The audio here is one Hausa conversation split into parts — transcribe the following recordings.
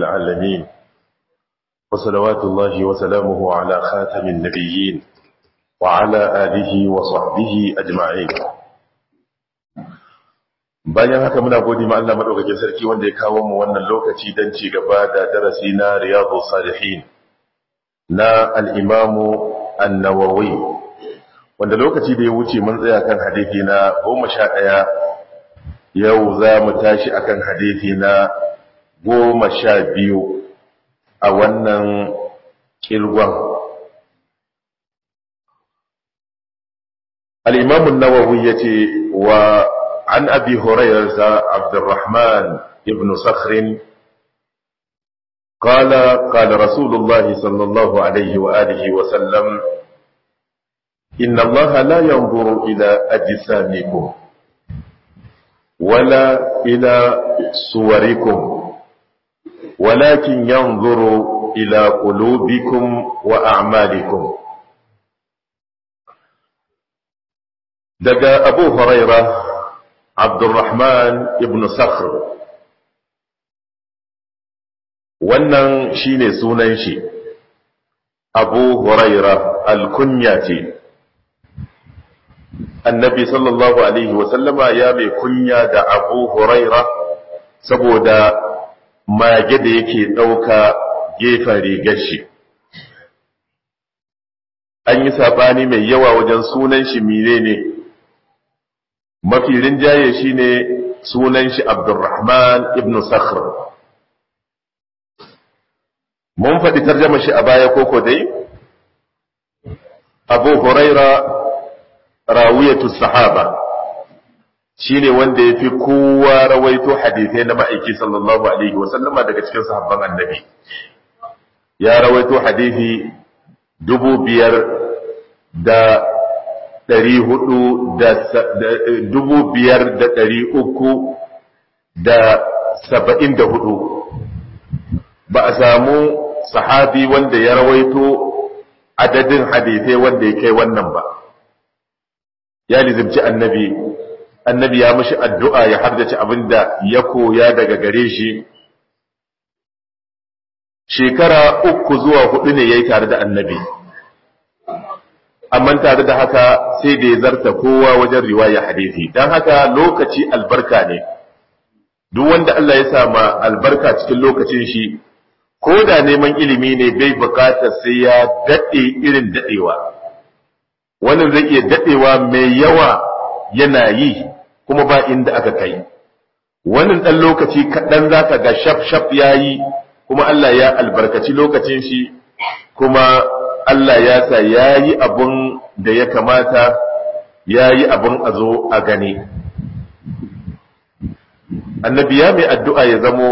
العالمين وصلوات الله وسلامه على خاتم النبيين وعلى آله وصحبه أجمعين bayan haka muna gode ma Allah madaukakin sarki wanda ya kawo mu wannan lokaci don ci gaba da darasi na Riyadhus Salihin na al-Imam An-Nawawi wanda lokaci da ya wuce mun tsaya kan hadisi na 11 yau za mu tashi akan hadisi na 12 a wannan kirgon al-Imam An-Nawawi yace wa عن أبي هريرة عبد الرحمن بن صخر قال قال رسول الله صلى الله عليه وآله وسلم إن الله لا ينظر إلى أجسامكم ولا إلى صوركم ولكن ينظر إلى قلوبكم وأعمالكم دقى أبو هريرة Abdurrahman ibn Sakhr wannan shine sunan shi Abu Huraira al-kunya ce Annabi sallallahu alaihi wa sallama ya mai kunya da Abu Huraira saboda mage da yake dauka gefen rigar shi an yi sabani mai yawa wajen sunan shi menene ne mafi rinjaye shi ne sunan shi abdurrahman ibn sakhr mun faɗi tarjama shi a baya koko dai abu huraira rawiyatu sahaba shi ne wanda ya fi kowa rawaito hadithai na ma'aiki sallallahu alaihi wasallama daga cikin sahabban annabi ya rawaito hadithi dubu biyar da ɗari hudu da dubu biyar da ɗari uku da saba'in da hudu ba a samu sahabi wanda ya rawaito adadin hadithai wanda ya kai wannan ba ya lizimci annabi annabi ya mashi addu'a ya hardace abinda ya koya daga gare shi shekara uku zuwa hudu ne ya yi tare da annabi amma tare da haka sai da ya zarta kowa wajen riwaya hadisi don haka lokaci albarka ne duk wanda Allah ya sama albarka cikin lokacin shi ko da neman ilimi ne bai bukatar sai ya daɗe irin daɗewa wannan zai iya daɗewa mai yawa yana yi kuma ba inda aka kai wannan ɗan lokaci kaɗan za ka ga shaf shaf ya yi kuma Allah ya albarkaci lokacin shi kuma Allah ya sa ya yi abin da ya kamata ya yi abin a zo a gani. Annabi ya mai addu'a ya zamo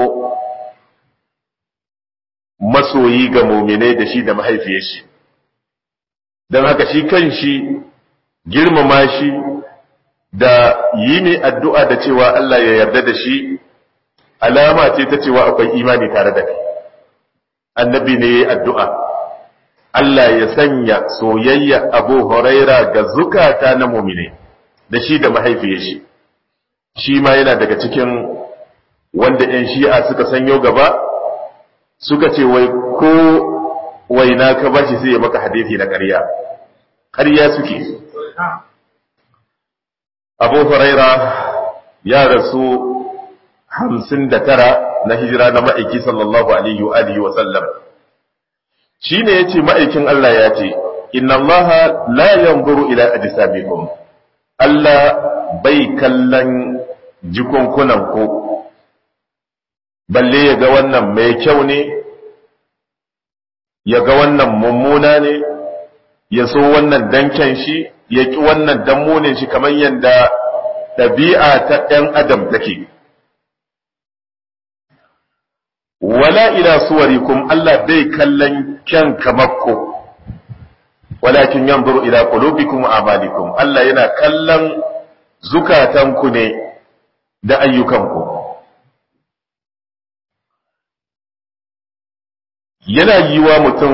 masoyi ga mominai da shi da mahaifiyar shi, don haka shi kan shi girmama shi da yi mai addu'a da cewa Allah ya yarda da shi alama ce ta cewa akwai imani tare da kai. Annabi ne ya yi addu'a. Allah ya sanya soyayya Abu Huraira ga zukata na mumine da shi da mahaifiyar shi shi ma yana daga cikin wanda ‘yan shi'a suka sanyo gaba suka ce wai ko waina ka bashi sai ya maka hadithi na ƙarya ƙarya suke Abu Huraira ya rasu hamsin da tara na hijira na ma'aiki sallallahu alaihi wa sallam shi ne ya ce ma'aikin Allah ya ce, Inna Allah la yanzuru ila ajsamikum Allah bai kallon jikunkunanku, balle ya ga wannan mai kyau ne, ya ga wannan mummuna ne, ya so wannan danken shi, ya ƙi wannan dammunin shi kamar yadda ɗabi'a ta ‘yan adam take. wala ila suwarikum Allah bai kallon kyan kamakko walakin yanzuru ila qulubikum wa amalikum Allah yana kallon zukatanku ne da ayyukanku yana yiwa mutum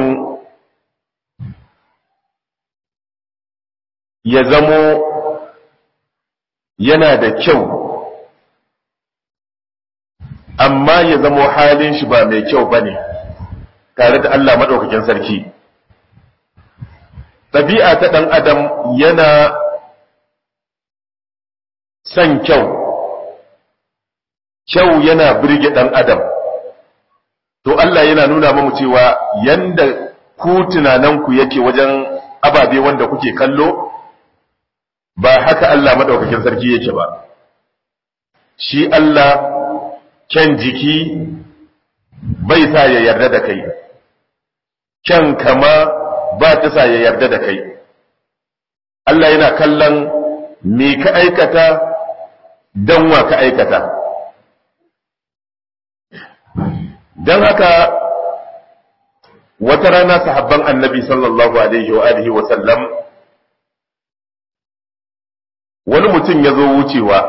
ya zamo yana da kyau amma ya zamo halin shi ba mai kyau bane tare da Allah madaukakin sarki ɗabi'a ta ɗan adam yana son kyau kyau yana birge ɗan adam to Allah yana nuna mamu cewa yanda ku tunananku yake wajen ababe wanda kuke kallo ba haka Allah maɗaukakin sarki yake ba shi Allah kyan jiki bai sa ya yarda da kai kyan kama ba ta sa ya yarda da kai Allah yana kallon me ka aikata don wa ka aikata don haka wata rana sahabban annabi sallallahu alaihi wa alihi wa sallam wani mutum ya zo wucewa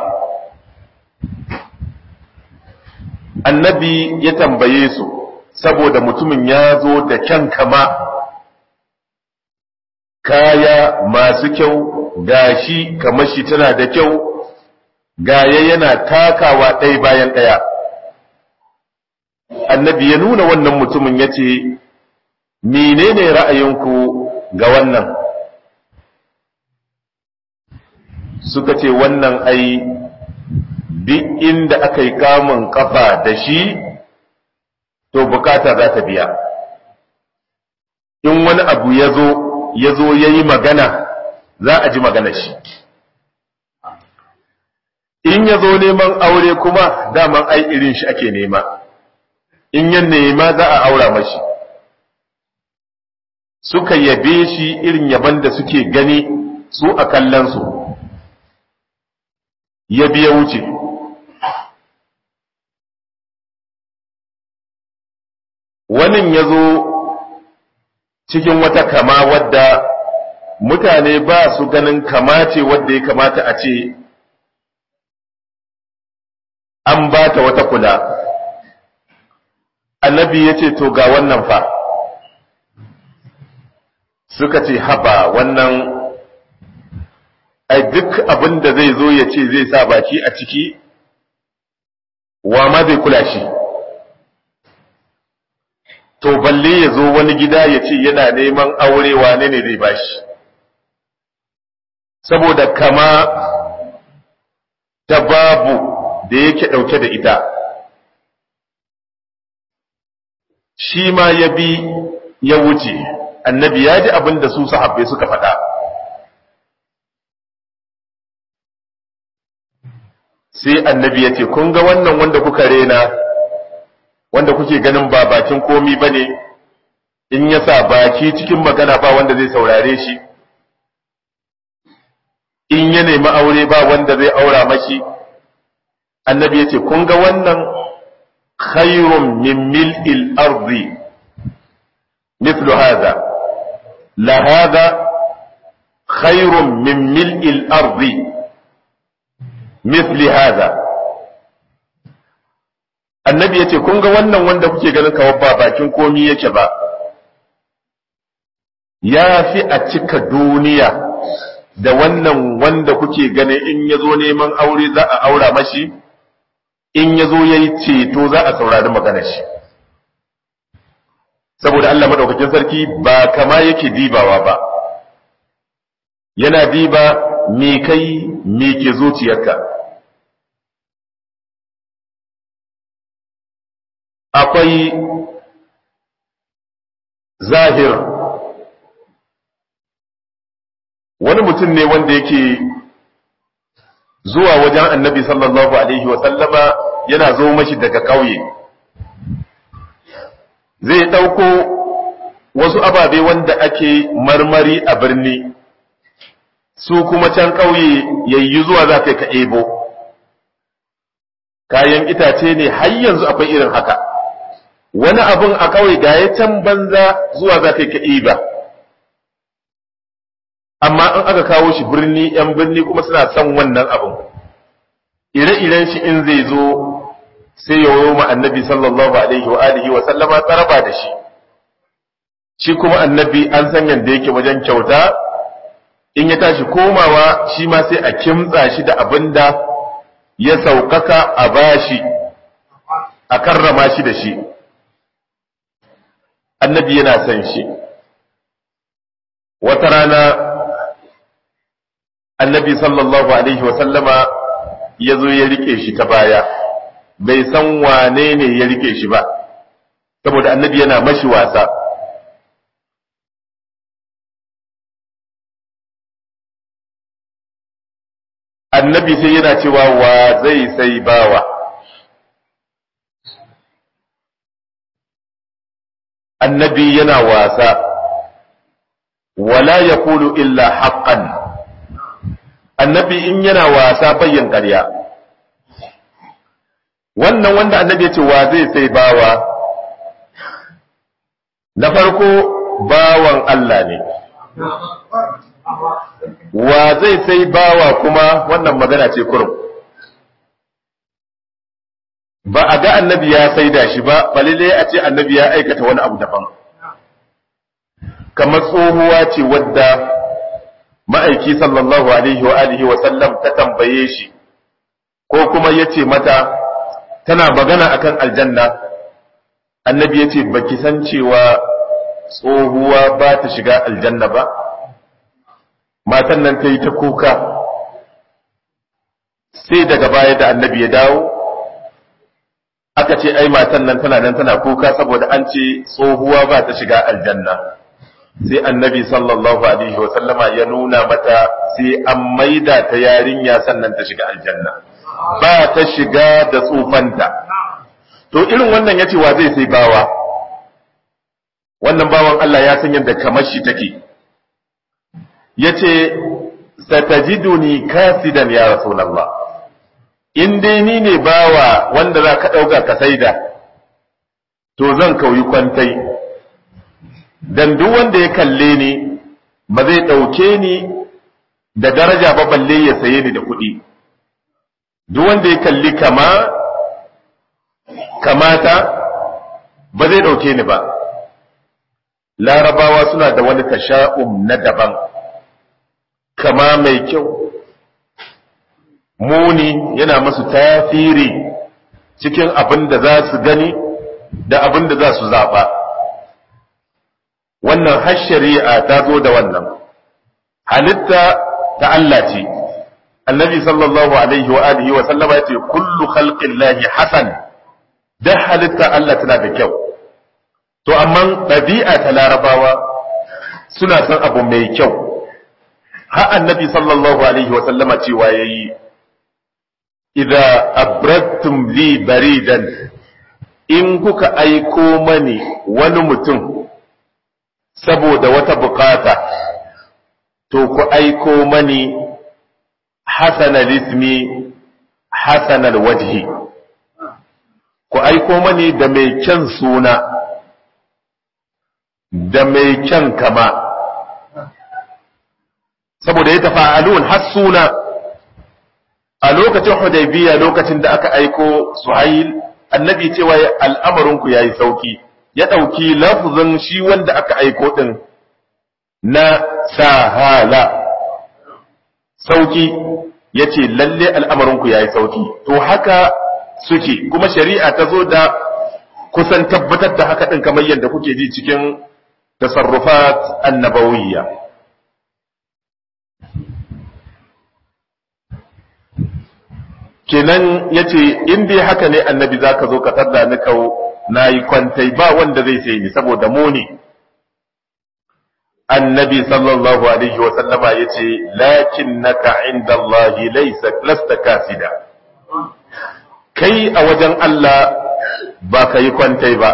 annabi ya tambaye su saboda mutumin ya zo da kyan kama kaya masu kyau gashi kamar shi tana da kyau gaya yana takawa ɗaya bayan ɗaya annabi ya nuna wannan mutumin ya ce menene ra'ayinku ga wannan suka ce wannan ai duk inda aka yi kamun kafa da shi to bukata za ta biya in wani abu ya zo ya zo ya yi magana za a ji magana shi in ya zo neman aure kuma daman ai irin shi ake nema in ya nema za a aura mashi suka yabe shi irin yaban da suke gani su a kallonsu ya biya wuce wani ya zo cikin wata kama wadda mutane ba su ganin kamace wadda ya kamata a ce an ba ta wata kula annabi ya ce to ga wannan fa suka ce haba wannan ai duk abin da zai zo ya ce zai sa baki a ciki wa ma zai kula shi to balle ya zo wani gida ya ce yana neman aure wane ne zai bashi saboda kama ta babu da yake ɗauke da ita shi ma ya bi ya wuce annabi ya ji abin da su sahabbai suka faɗa sai annabi ya ce kun ga wannan wanda kuka rena wanda kuke ganin ba bakin komi ba ne in ya sa baki cikin magana ba wanda zai saurare shi in ya nemi aure ba wanda zai aura mashi annabi ya ce kun ga wannan khairun min mil'il arzi mithlu hadha la hadha khairun min mil'il arzi mithli hadha annabi ya ce kun ga wannan wanda kuke ganin kawai ba bakin komi yake ba ya fi a cika duniya da wannan wanda kuke ganin in ya zo neman aure za a aura mashi in ya zo ya yi ceto za a saurari maganar shi saboda Allah maɗaukakin sarki ba kama yake dibawa ba yana diba me kai me ke zuciyarka akwai zahir wani mutum ne wanda yake zuwa wajen annabi sallallahu alaihi wasallama yana zo mashi daga ƙauye zai ɗauko wasu ababe wanda ake marmari a birni su kuma can ƙauye yayi zuwa za ka ebo kayan itace ne har yanzu akwai irin haka wani abun a ƙauye ga ya can banza zuwa za ka iba amma in aka kawo shi birni ‘yan birni kuma suna son wannan abin ire-iren shi in zai zo sai ya ma annabi sallallahu alaihi wa alihi wa sallama tsaraba da shi shi kuma annabi an san yadda yake wajen kyauta in ya tashi komawa shi ma sai a kimtsa shi da abin da ya saukaka a bashi a karrama shi da shi annabi yana son shi wata rana annabi sallallahu alaihi wasallama ya zo ya rike shi ta baya bai san wane ne ya rike shi ba saboda annabi yana mashi wasa annabi sai yana cewa wa zai sai bawa annabi yana wasa wala ya kulu illa haqqan annabi in yana wasa bayyan ƙarya wannan wanda annabi ya ce wa zai sai bawa na farko bawan Allah ne wa zai sai bawa kuma wannan magana ce kurum ba a ga annabi ya saida shi ba balile a ce annabi ya aikata wani abu daban kamar tsohuwa ce wadda ma'aiki sallallahu alaihi wa alihi wa sallam ta tambaye shi ko kuma ya ce mata tana magana akan aljanna annabi ya ce baki san cewa tsohuwa ba ta shiga aljanna ba matan nan ta yi ta kuka sai daga baya da annabi ya dawo aka ce ai matan nan tana nan tana kuka saboda an ce tsohuwa ba ta shiga aljanna sai annabi sallallahu alaihi wasallama ya nuna mata sai an maida ta yarinya sannan ta shiga aljanna ba ta shiga da tsufanta to irin wannan yace wa zai sai bawa wannan bawan Allah ya san yadda kamar shi take yace satajiduni kasidan ya rasulullah in dai ni ne bawa wanda za ka ɗauka ka saida to zan kauyi kwantai dan duk wanda ya kalle ni ba zai ɗauke ni da daraja ba balle ya saye ni da kuɗi duk wanda ya kalli kama kamata ba zai ɗauke ni ba larabawa suna da wani tasha'um na daban kama mai kyau muni yana masu tafiri cikin abin da za su gani da abin da za su zaɓa wannan har shari'a ta zo da wannan halitta ta Allah ce annabi sallallahu alaihi wa alihi wa sallama ya ce kullu khalqillahi hasan da halitta Allah tana da kyau to amma ɗabi'a ta larabawa suna son abu mai kyau ha annabi sallallahu alaihi wa sallama cewa yayi idza abradtum li baridan in kuka aiko mani wani mutum saboda wata bukata to ku aiko mani hasanal ismi hasanal wajhi ku aiko mani da mai kyan suna da mai kyan kama saboda ya tafa'alun har suna a lokacin hudaybiya lokacin da aka aiko suhail annabi cewa al'amarinku ya yi sauki ya ɗauki lafzin shi wanda aka aiko ɗin na sahala sauki ya ce lalle al'amarinku ya yi sauki to haka suke kuma shari'a ta zo da kusan tabbatar da haka ɗin kamar yadda kuke ji cikin tasarrufat annabawiyya kenan ya ce in dai haka ne annabi za ka zo ka tarda ni kawo na yi kwantai ba wanda zai sai ni saboda muni annabi sallallahu alaihi wa sallama ya ce lakin naka inda Allahi laisa lasta kasida kai a wajen Allah ba ka yi kwantai ba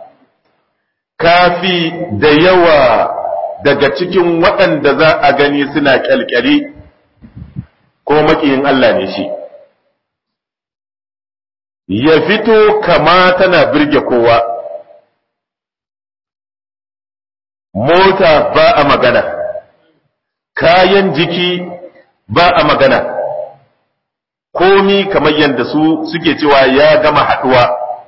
kafi da yawa daga cikin waɗanda za a gani suna kyalkyali ko makiyin Allah ne shi ya fito kama tana birge kowa mota ba a magana kayan jiki ba a magana komi kamar yadda su suke cewa ya gama haɗuwa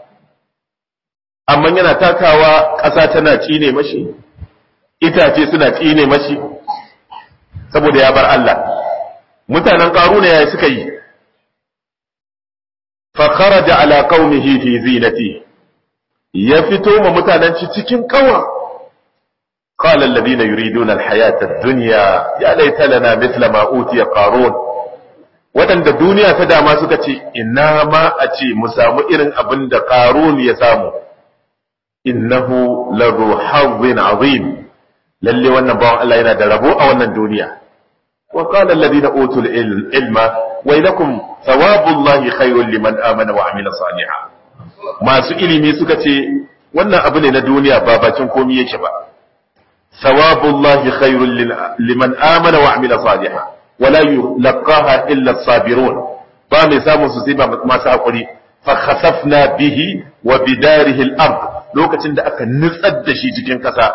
amma yana takawa ƙasa tana cine mashi itace suna tsine mashi saboda ya bar Allah mutanen ƙaruna ya suka yi fa kharaja ala qaumihi fi zinati ya fito ma mutanen shi cikin kawa qala alladhina yuriduna alhayata ad-dunya ya laita lana mithla ma utiya qarun wadanda duniya ta dama suka ce ina ma a ce mu samu irin abin da qarun ya samu innahu lahu hazzin azim lalle wannan bawan Allah yana da rabo a wannan duniya wa qala alladhina utul ilma wailakum thawabullahi khairul liman amana wa amila salihan masu ilimi suka ce wannan abu ne na duniya ba bakin komai yake ba thawabullahi khairul liman amana wa amila salihan wala yulqaha illa as-sabirun ba mai samun su sai ba masu hakuri fa khasafna bihi wa bidarihi al-ard lokacin da aka nutsar da shi cikin kasa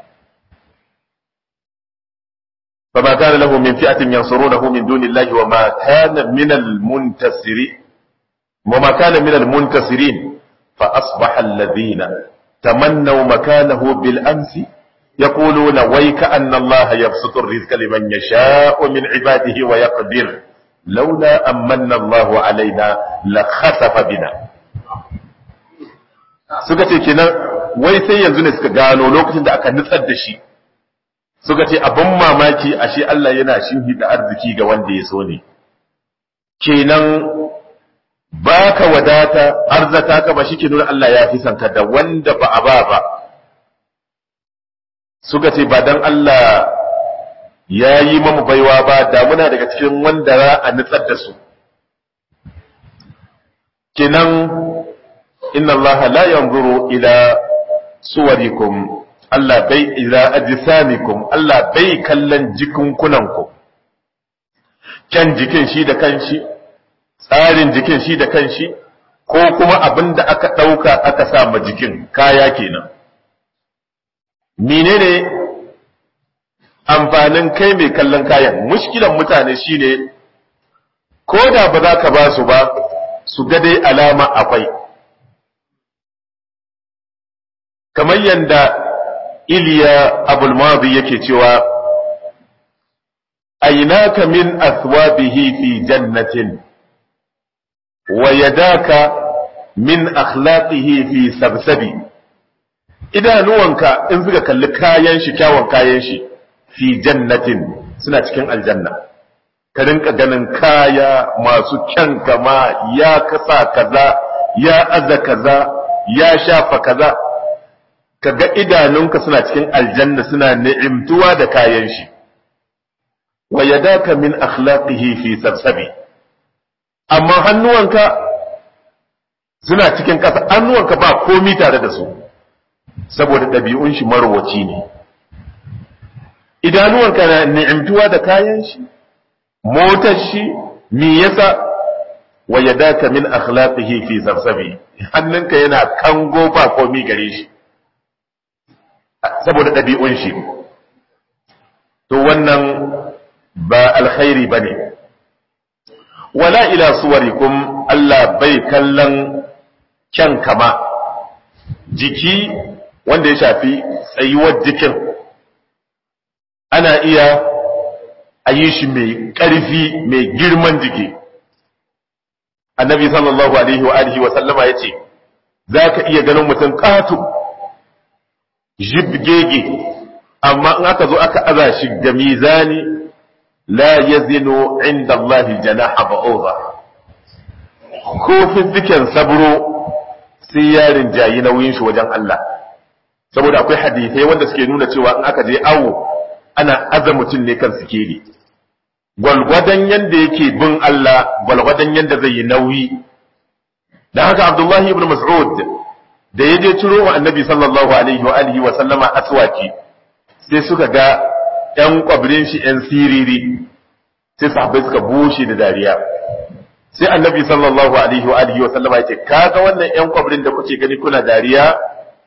فما كان له من فئة ينصرونه من دون الله وما كان من المنتصرين وما كان من المنتصرين فأصبح الذين تمنوا مكانه بالأمس يقولون ويك أن الله يبسط الرزق لمن يشاء من عباده ويقدر لولا أمن الله علينا لخسف بنا suka ce kenan wai sai yanzu ne suka gano lokacin da aka nutsar da shi suka ce abin mamaki ashe Allah yana da arziki ga wanda ya so ne kenan baka wadata arzata ka ba shike nuna Allah ya fi sanka da wanda ba a ba ba suka ce ba dan Allah ya yi mamu baiwa ba da muna daga cikin wanda za a nutsar da su kenan inna Allah la yanzuru ila suwarikum Allah bai ila ajsamikum Allah bai kallon jikunkunanku kyan jikin shi da kanshi tsarin jikin shi da kanshi ko kuma abin da aka ɗauka aka sa ma jikin kaya kenan menene amfanin kai mai kallon kayan mushkilan mutane shine ko da ba za ka ba su ba su ga dai alama akwai kamar yadda iliya abulmadi yake cewa ainaka min athwabihi fi jannatin wa yadaka min akhlaqihi fi sabsabi idanuwanka in suka kalli kayan shi kyawun kayan shi fi jannatin suna cikin aljanna ka rinka ganin kaya masu kyan kama ya kasa kaza ya aza kaza ya shafa kaza ka ga idanunka suna cikin aljanna suna ni'imtuwa da kayan shi wa yadaka min akhlaqihi fi sabsabi amma hannuwanka suna cikin ƙasa hannuwanka ba komi tare da su saboda ɗabi'un shi marwaci ne idanuwanka na ni'imtuwa da kayan shi motar shi me yasa wa yadaka min akhlaqihi fi sabsabi hannunka yana kango ba komi gare shi saboda ɗabi'un shi to wannan ba alkhairi ba ne wala ila suwarikum Allah bai kallon kyan kama jiki wanda ya shafi tsayuwar jikin ana iya a yi shi mai ƙarfi mai girman jiki annabi sallallahu alaihi wa alihi wa sallama ya ce za ka iya ganin mutum ƙato jibgege amma in aka zo aka aza shi ga mizani la yazinu inda Allah janaha ba'udha ko fizziken sabro sai yarin jayi nauyin shi wajen Allah saboda akwai hadisai wanda suke nuna cewa in aka je awo ana aza mutum ne kan sikeli gwalgwadon yanda yake bin Allah gwalgwadon yanda zai yi nauyi da haka Abdullahi ibn Mas'ud da ya je ciro wa annabi sallallahu alaihi wa alihi wa sallama aswaki sai suka ga ‘yan kwabirin shi ‘yan siriri sai sahabbai suka bushe da dariya sai annabi sallallahu alaihi wa alihi wa sallama ya ce kaga wannan ‘yan kwabirin da kuke gani kuna dariya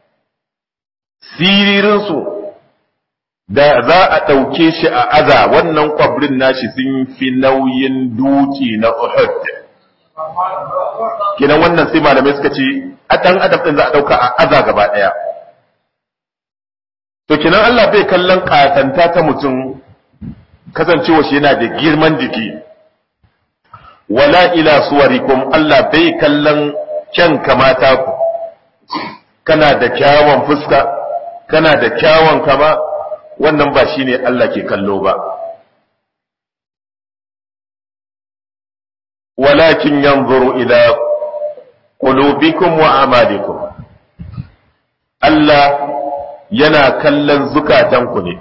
siririnsu da za a ɗauke shi a aza wannan kwabirin nashi sun fi nauyin duki na Uhud kenan wannan sai malamai suka ce a ɗan adam ɗin za a ɗauka a aza gaba ɗaya to kenan Allah bai kallon katanta ta mutum kasancewa shi yana da girman jiki wala ila suwarikum Allah bai kallon kyan kamata ku kana da kyawun fuska kana da kyawun kama wannan ba shine Allah ke kallo ba walakin yanzuru ila qulubikum wa amalikum Allah yana kallon zukatanku ne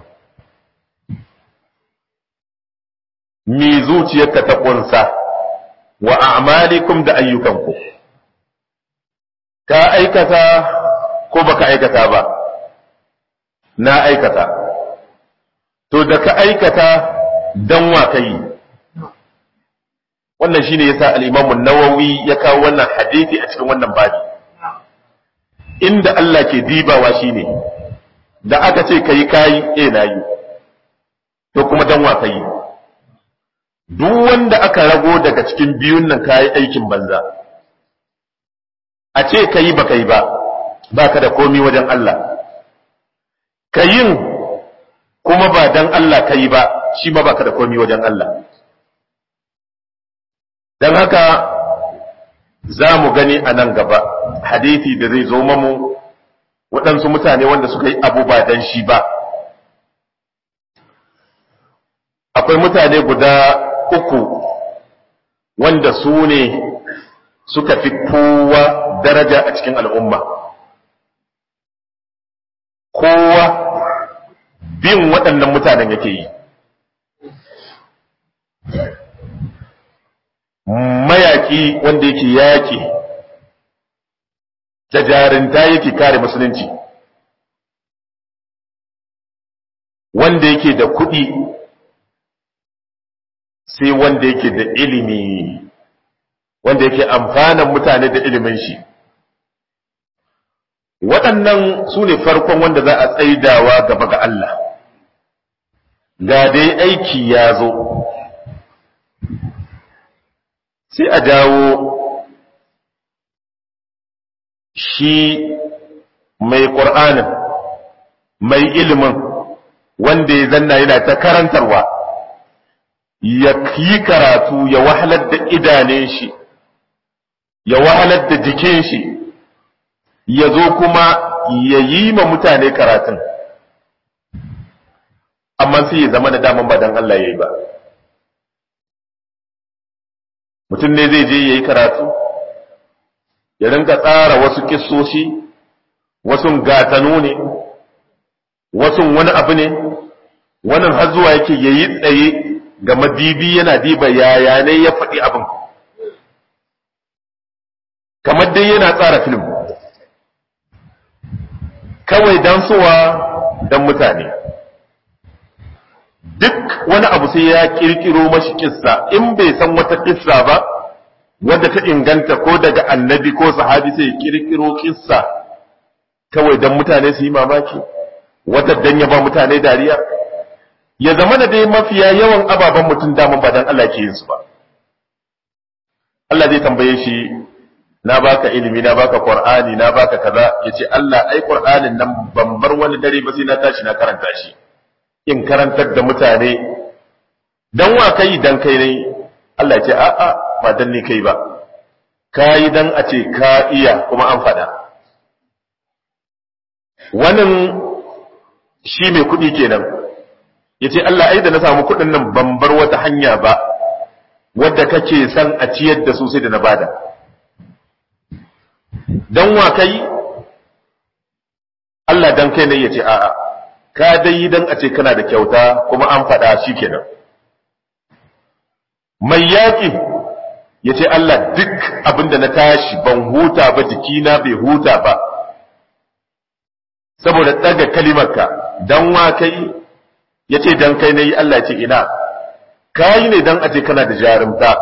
mi zuciyarka ta kunsa wa a'malikum da ayyukanku ka aikata ko baka aikata ba na aikata to da ka aikata dan wa kai wannan shine yasa al-Imam an-Nawawi ya kawo wannan hadisi a cikin wannan babi inda Allah ke dibawa shine da aka ce kai kai eh nayi to kuma dan wa kai duk wanda aka rago daga cikin biyun nan kayi aikin banza a ce ka yi ba ka yi ba ba ka da komi wajen Allah ka yin kuma ba dan Allah ka yi ba shi ma ba ka da komi wajen Allah don haka za mu gani a nan gaba hadithi da zai zo mamu waɗansu mutane wanda suka yi abu ba dan shi ba akwai mutane guda uku wanda su ne suka fi kowa daraja a cikin al'umma kowa bin waɗannan mutanen yake yi mayaki wanda yake yaƙi da jarinta yake kare musulunci wanda yake da kuɗi sai wanda yake da ilimi wanda yake amfanan mutane da ilimin shi waɗannan su ne farkon wanda za a tsaidawa gaba ga Allah ga dai aiki ya zo sai a jawo shi mai ƙur'anin mai ilimin wanda ya zanna yana ta karantarwa ya yi karatu ya wahalar da idanun shi ya wahalar da jikin shi ya zo kuma ya yi ma mutane karatun amma sai ya zama da daman ba don Allah ya yi ba mutum ne zai je ya yi karatu ya rinka tsara wasu kissoshi wasu gatanu ne wasu wani abu ne wannan har zuwa yake ya yi tsaye ga madibi yana diba yaya ne ya faɗi abin kamar dai yana tsara film kawai don suwa don mutane duk wani abu sai ya kirkiro mashi kissa in bai san wata kissa ba wadda ta inganta ko daga annabi ko sahabi sai ya kirkiro kissa kawai don mutane su yi mamaki wata dan ya ba mutane dariya ya zama da dai mafiya yawan ababen mutum daman ba dan Allah ke yin su ba Allah zai tambaye shi na baka ilimi na baka qur'ani na baka kaza yace Allah ai qur'anin nan ban bar wani dare ba sai na tashi na karanta shi in karantar da mutane dan wa kai dan kai ne Allah ya ce a a ba dan ni kai ba kai dan a ce ka iya kuma an fada wannan shi mai kuɗi kenan yace Allah ai da na samu kuɗin nan ban bar wata hanya ba wadda kake san a ciyar da su sai da na bada dan wa kai Allah dan kai ne ya ce a'a ka dai yi dan a ce kana da kyauta kuma an faɗa shi kenan mai yaƙi ya ce Allah duk abinda na tashi ban huta ba jikina bai huta ba saboda ɗaga kalimarka dan wa kai ya ce dan kai ne yi Allah ce ina ka yi ne dan a ce kana da jarumta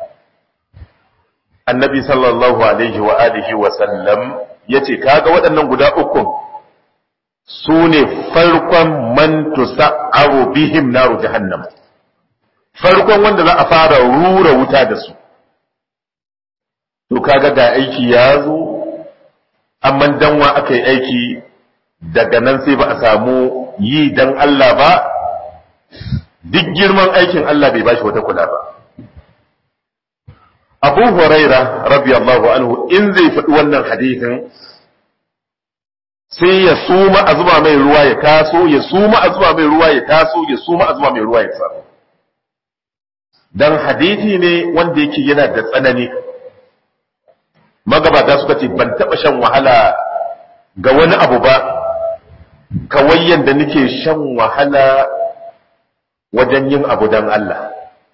annabi sallallahu alaihi wa alihi wa sallam yace kaga waɗannan guda uku su ne farkon man tusa'aru bihim naru jahannam farkon wanda za a fara rura wuta da su to kaga ga aiki ya zo amma danwa aka yi aiki daga nan sai ba a samu yi dan Allah ba duk girman aikin Allah bai bashi wata kula ba abu huraira radiyallahu anhu in zai faɗi wannan hadithin sai ya suma a zuba mai ruwa ya taso ya suma a zuba mai ruwa ya taso ya suma a zuba mai ruwa ya taso dan hadithi ne wanda yake yana da tsanani magabata suka ce ban taɓa shan wahala ga wani abu ba kawai yadda nake shan wahala wajen yin abu don Allah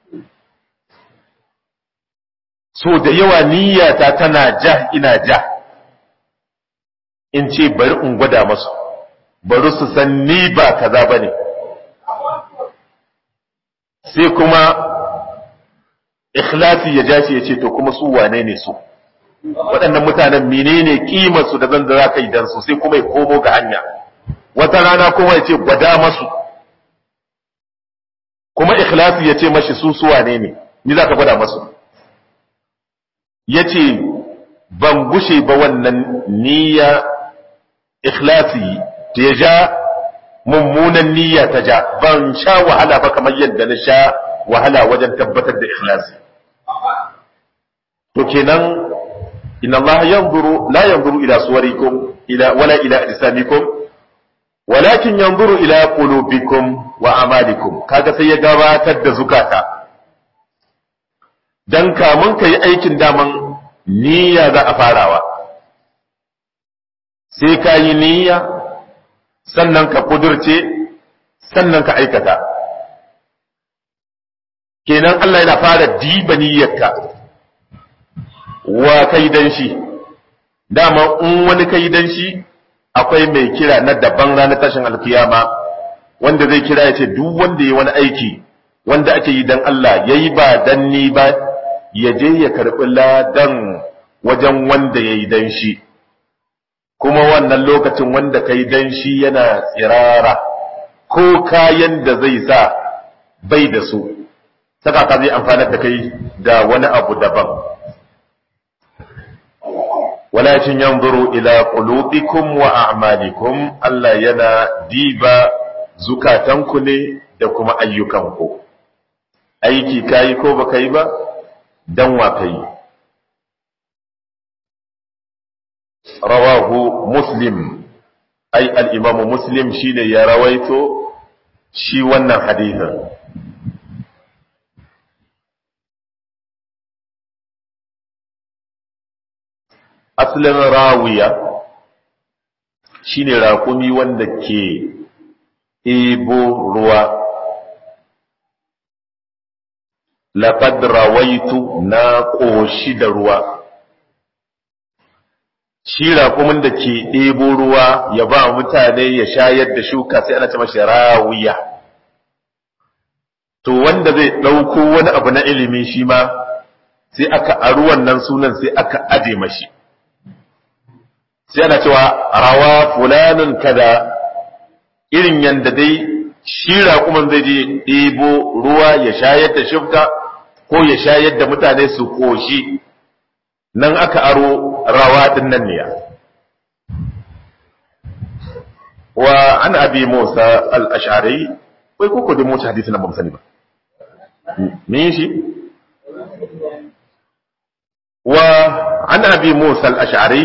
so da yawa niyyata tana ja ina ja in ce bari in gwada masu bari su san ni ba kaza ba ne sai kuma ikhlasi ya ja shi ya ce to kuma su wane ne su waɗannan mutanen menene kimarsu da zan da za ka yi dan su sai kuma ya komo ga hanya wata rana kuma ya ce gwada masu kuma ikhlasi ya ce mashi su su wane ne ni za ka gwada masu ya ce ban gushe ba wannan niyya ikhlasi ta ya ja mummunan niyya ta ja ban sha wahala ba kamar yadda na sha wahala wajen tabbatar da ikhlasi to kenan inna Allah yanzuru la yanzuru ila suwarikum ila wala ila ajsamikum walakin yanzuru ila qulubikum wa amalikum kaga sai ya gabatar da zukata dan kamun kai aikin daman niyya za a farawa sai ka yi niyya sannan ka kudurce sannan ka aikata kenan Allah yana fara diba niyyarka wa kai dan shi dama in wani kai dan shi akwai mai kira na daban ranar tashin alkiyama wanda zai kira ya ce duk wanda ya wani aiki wanda ake yi dan Allah yayi ba dan ni ba ya je ya karɓi ladan wajen wanda ya yi dan shi kuma wannan lokacin wanda ka yi dan shi yana tsirara ko kayan da zai sa bai da su saka ka zai amfanar da kai da wani abu daban walakin yanzuru ila qulubikum wa a'malikum Allah yana diba zukatanku ne da kuma ayyukanku aiki kayi ko baka yi ba dan wa kai rawahu muslim ai al-imamu muslim shine ya rawaito shi wannan hadithin asalin rawiya shine raƙumi wanda ke ebo ruwa laqad rawaitu na ƙoshi da ruwa shi raƙumin da ke ɗebo ruwa ya ba mutane ya shayar da shuka sai ana ce mashi rawiya to wanda zai ɗauko wani abu na ilimi shi ma sai aka aru wannan sunan sai aka aje mashi sai ana cewa rawa fulanin kada irin yanda dai shi raƙumin zai je ɗebo ruwa ya shayar da shuka ko ya shayar da mutane su ƙoshi nan aka aro rawa din nan ne wa an abi musa al-ash'ari wai ko da musa hadisi nan ba sani ba me shi wa an abi musa al-ash'ari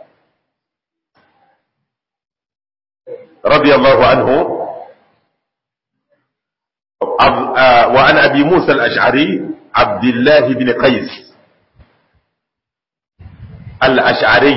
radiyallahu anhu وعن أبي موسى الأشعري عبد الله بن قيس الأشعري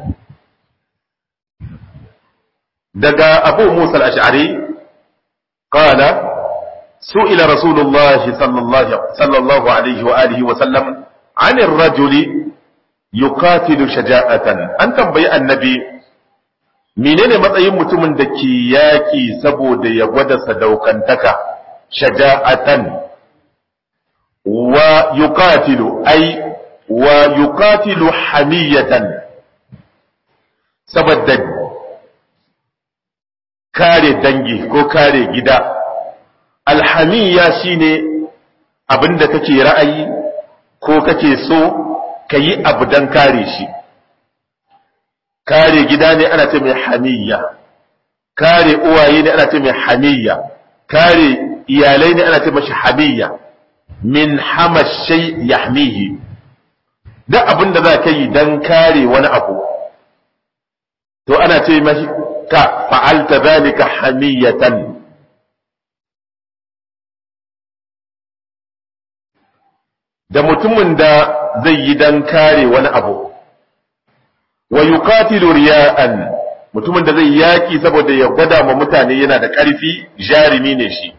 دقى أبو موسى الأشعري قال سئل رسول الله صلى الله, صلى الله عليه وآله وسلم عن الرجل يقاتل شجاعة أن تنبي النبي menene matsayin mutumin da ke yaƙi saboda ya gwada sadaukantaka shaja'atan wa yuqatilu ay wa yuqatilu hamiyatan saboda kare dangi ko kare gida alhamiya shine abinda kake ra'ayi ko kake so kayi abu dan kare shi kare gida ne ana ce mai hamiyya kare uwaye ne ana ce mai hamiyya kare iyalai ne ana ce mashi hamiyya min hamashay yahmihi duk abin da za ka yi don kare wani abu to ana ce mashi ka fa'alta zalika hamiyatan da mutumin da zai yi don kare wani abu wa yuqatilu riya'an mutumin da zai yaki saboda ya gwada ma mutane yana da ƙarfi jarimi ne shi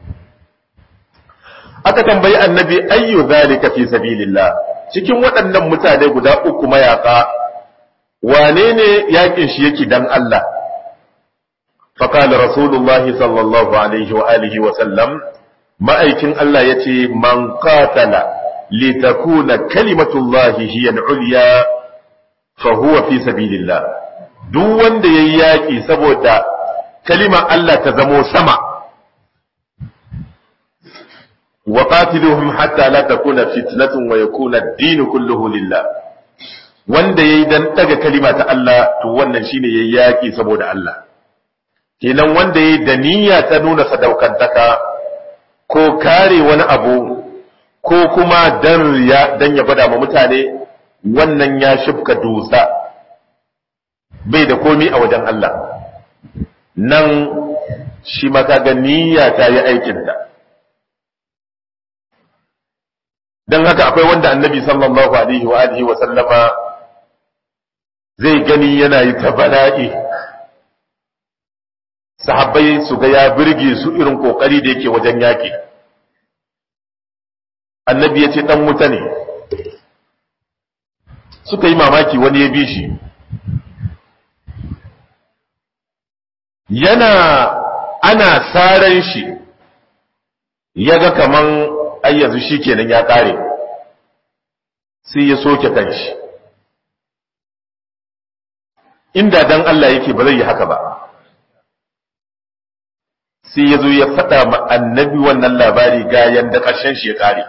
aka tambayi annabi ayyu zalika fi sabilillah cikin waɗannan mutane guda uku mayaka wane ne yakin shi yake dan Allah فقال رسول الله صلى الله عليه وآله وسلم ما أيكن الله يتي من قاتل لتكون كلمة الله هي العليا فهو في سبيل الله duk wanda ya yi yaƙi saboda kalimar Allah ta zamo sama wa qatiluhum hatta la takuna fitnatun wa yakuna ad-din kulluhu lillah wanda yayi dan daga kalima ta Allah to wannan shine yayi yaƙi saboda Allah kenan wanda yayi da niyya ta nuna sadaukantaka ko kare wani abu ko kuma dan riya dan ya gwada ma mutane wannan ya shifka dusa bai da komi a wajen Allah nan shi maka ga niyya ta yi aikinta don haka akwai wanda annabi sallallahu alaihi wa alihi wa sallama zai gani yana yi ta bala'i sahabbai su ga ya birge su irin kokari da yake wajen yaƙi annabi ya ce ɗan wuta ne suka yi mamaki wani ya bi shi yana ana saran shi ya ga kaman ayyanzu shi kenan ya ƙare sai ya soke kanshi inda dan Allah yake ba zai yi haka ba sai ya zo ya faɗa ma annabi wannan labari ga yanda ƙarshen shi ya ƙare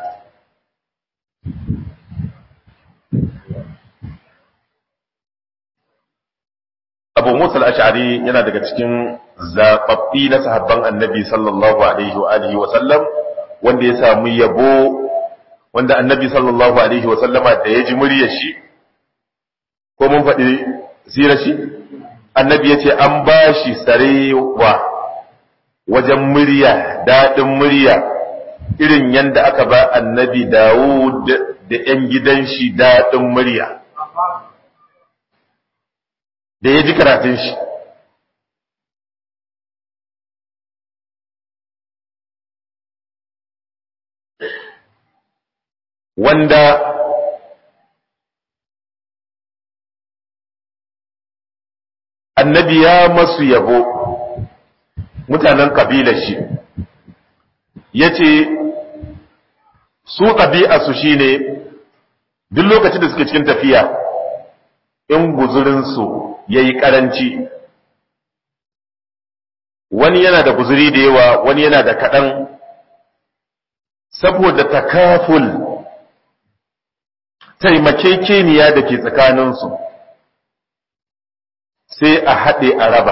abu musa al-ash'ari yana daga cikin zaɓaɓɓi na sahabban annabi sallallahu alaihi wa alihi wa sallam wanda ya samu yabo wanda annabi sallallahu alaihi wa sallama da ya ji muryar shi ko mun faɗi sirar shi annabi ya ce an ba shi sarewa wajen murya daɗin murya irin yadda aka ba annabi dawud da 'yan gidan shi daɗin murya da ya ji karatun shi wanda annabi ya masu yabo mutanen kabilar shi ya ce su ɗabi'arsu shi ne duk lokacin da suke cikin tafiya in guzurinsu ya yi ƙaranci wani yana da guzuri da yawa wani yana da kaɗan saboda takaful taimakekeniya da ke tsakaninsu sai a haɗe a raba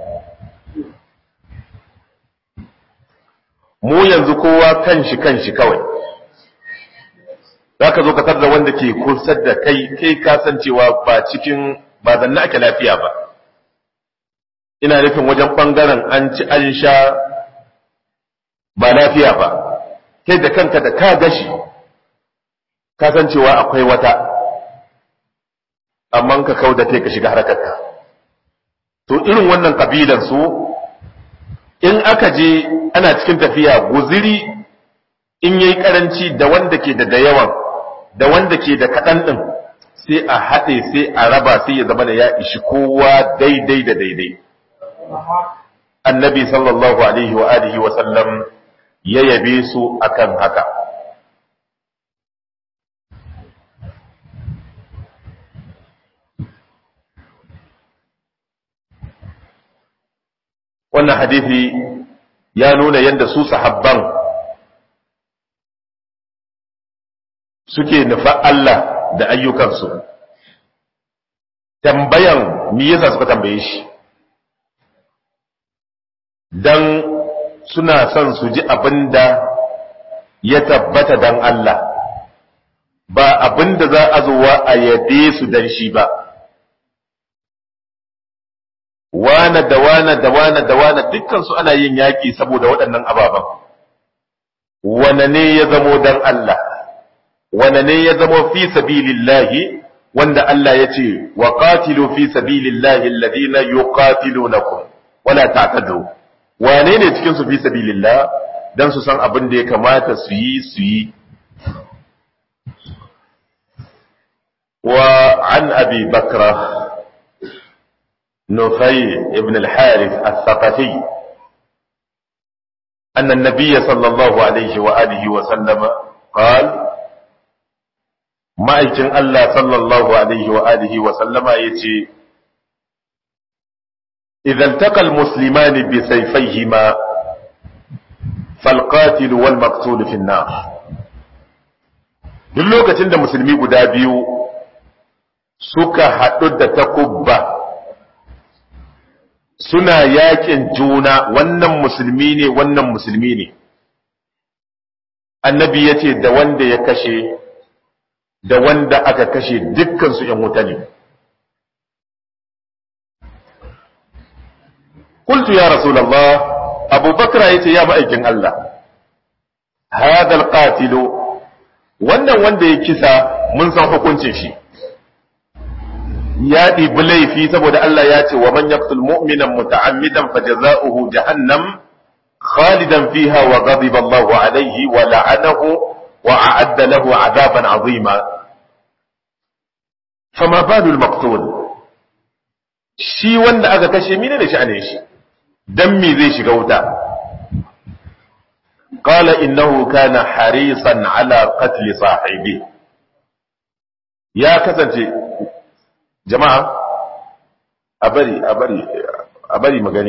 mu yanzu kowa kanshi kanshi kawai za ka zo ka da wanda ke kusa da kai kai kasancewa ba cikin ba zanna ake lafiya ba ina nufin wajen ɓangaren an ci an sha ba lafiya ba kai da kanka da ka gashi kasancewa akwai wata amma ka kau da kai ka shiga harkarka to irin wannan kabilan su in aka je ana cikin tafiya guziri in yayi karanci da wanda ke da da yawan da wanda ke da kaɗan ɗin sai a haɗe sai a raba sai ya zama da ya ishi kowa daidai da daidai annabi sallallahu alaihi wa alihi wa sallam ya yabe su akan haka wannan hadisi ya nuna yadda su sahabban suke nufa Allah da ayyukansu tambayan me yasa suka tambaye shi dan suna son su ji abin da ya tabbata dan Allah ba abin da za a zuwa a yabe su dan shi ba wane da wane da wane da wane dukkan su ana yin yaki saboda waɗannan ababen wane ne ya zamo dan Allah wane ne ya zamo fi sabilillahi wanda Allah ya ce wa qatilu fi sabilillahi alladhina yuqatilunakum wala ta'tadu wane ne cikin su fi sabilillah dan su san abin da ya kamata su yi su yi wa an abi bakra نفي ابن الحارث الثقفي أن النبي صلى الله عليه وآله وسلم قال ما يجن الله صلى الله عليه وآله وسلم يتي إذا التقى المسلمان بسيفيهما فالقاتل والمقتول في النار duk lokacin da musulmi guda biyu suka haɗu da takubba suna yakin juna wannan musulmi ne wannan musulmi ne annabi ya ce da wanda ya kashe da wanda aka kashe dukkansu ‘yan wuta ne kultu ya rasulallah abubakar ya ce ya ma'aikin Allah hadal qatilu wannan wanda ya kisa mun san hukuncin shi ya ɗibi laifi saboda Allah ya ce wa man yaqtul mu'minan muta'ammidan fajaza'uhu jahannam khalidan fiha wa ghadiba Allahu alayhi wa la'anahu wa a'adda lahu 'adaban 'azima fama balu al-maqtul shi wanda aka kashe mine da sha'anin shi dan me zai shiga wuta qala innahu kana harisan ala qatl sahibi ya kasance jama'a a bari a bari a bari magani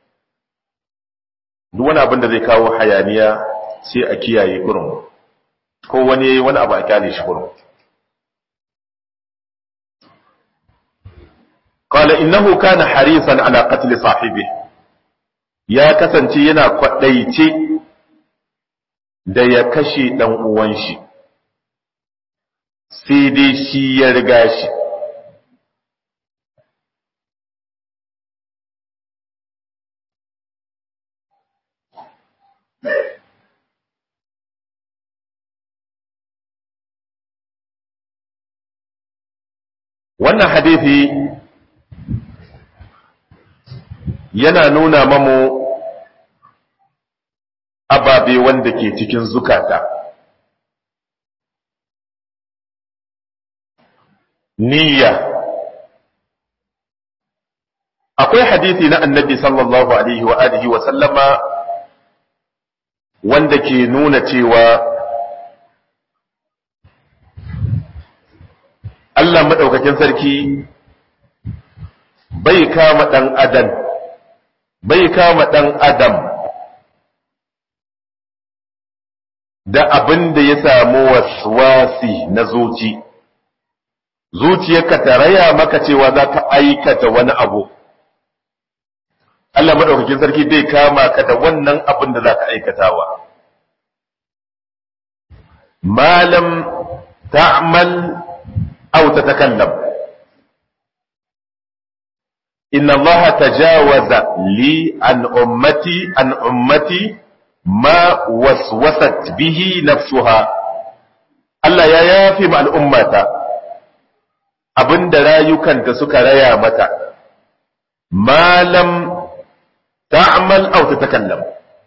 duk wani abin da zai kawo hayaniya sai a kiyaye kurum ko wani wani abu a kyale shi kurum قال إنه كان حريصا على قتل صاحبه ya kasance yana kwaɗaice da ya kashe ɗan uwan shi sai dai shi ya riga shi wannan hadithi yana nuna mamu ababe wanda ke cikin zukata niyya akwai hadithi na annabi sallallahu alaihi wa alihi wa sallama wanda ke nuna cewa Allah maɗaukakin sarki bai kama ɗan adam bai kama ɗan adam da abin da ya samu waswasi na zuci zuciyarka ta raya maka cewa za ka aikata wani abu Allah maɗaukakin sarki bai kama ka da wannan abin da za ka aikatawa malam ta'mal aw tatakallam inna Allah tajawaza li an ummati an ummati ma waswasat bihi nafsuha Allah ya yafi ma al'ummata abinda rayukanta suka raya mata malam ta'mal aw tatakallam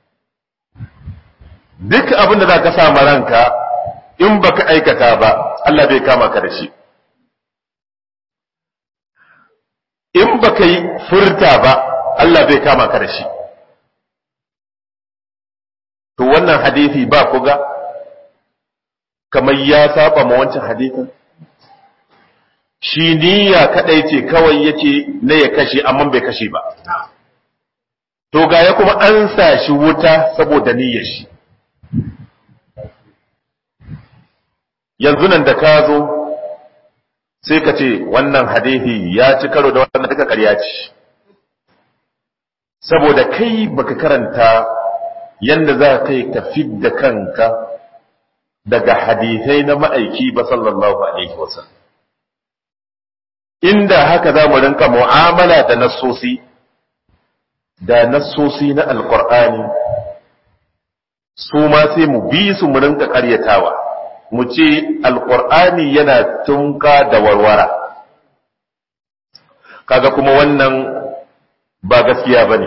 duk abinda za ka sa ranka in baka aikata ba Allah bai kama ka da shi in baka yi furta ba Allah bai kama ka da shi to wannan hadisi ba ku ga kamar ya saba ma wancan hadisin shi niyya kadai ce kawai yake na ya kashe amma bai kashe ba to ga ya kuma an sa shi wuta saboda niyyar shi yanzu nan da ka zo sai ka ce wannan hadithi ya ci karo da wannan duka ƙarya ce saboda kai baka karanta yanda za ka yi ka fidda kanka daga hadithai na ma'aiki ba sallallahu alaihi wasallam inda haka za mu rinka mu'amala da nassosi da nassosi na alkur'ani su ma sai mu bi su mu rinka karyatawa mu ce alkur'ani yana tunka da warwara kaga kuma wannan ba gaskiya ba ne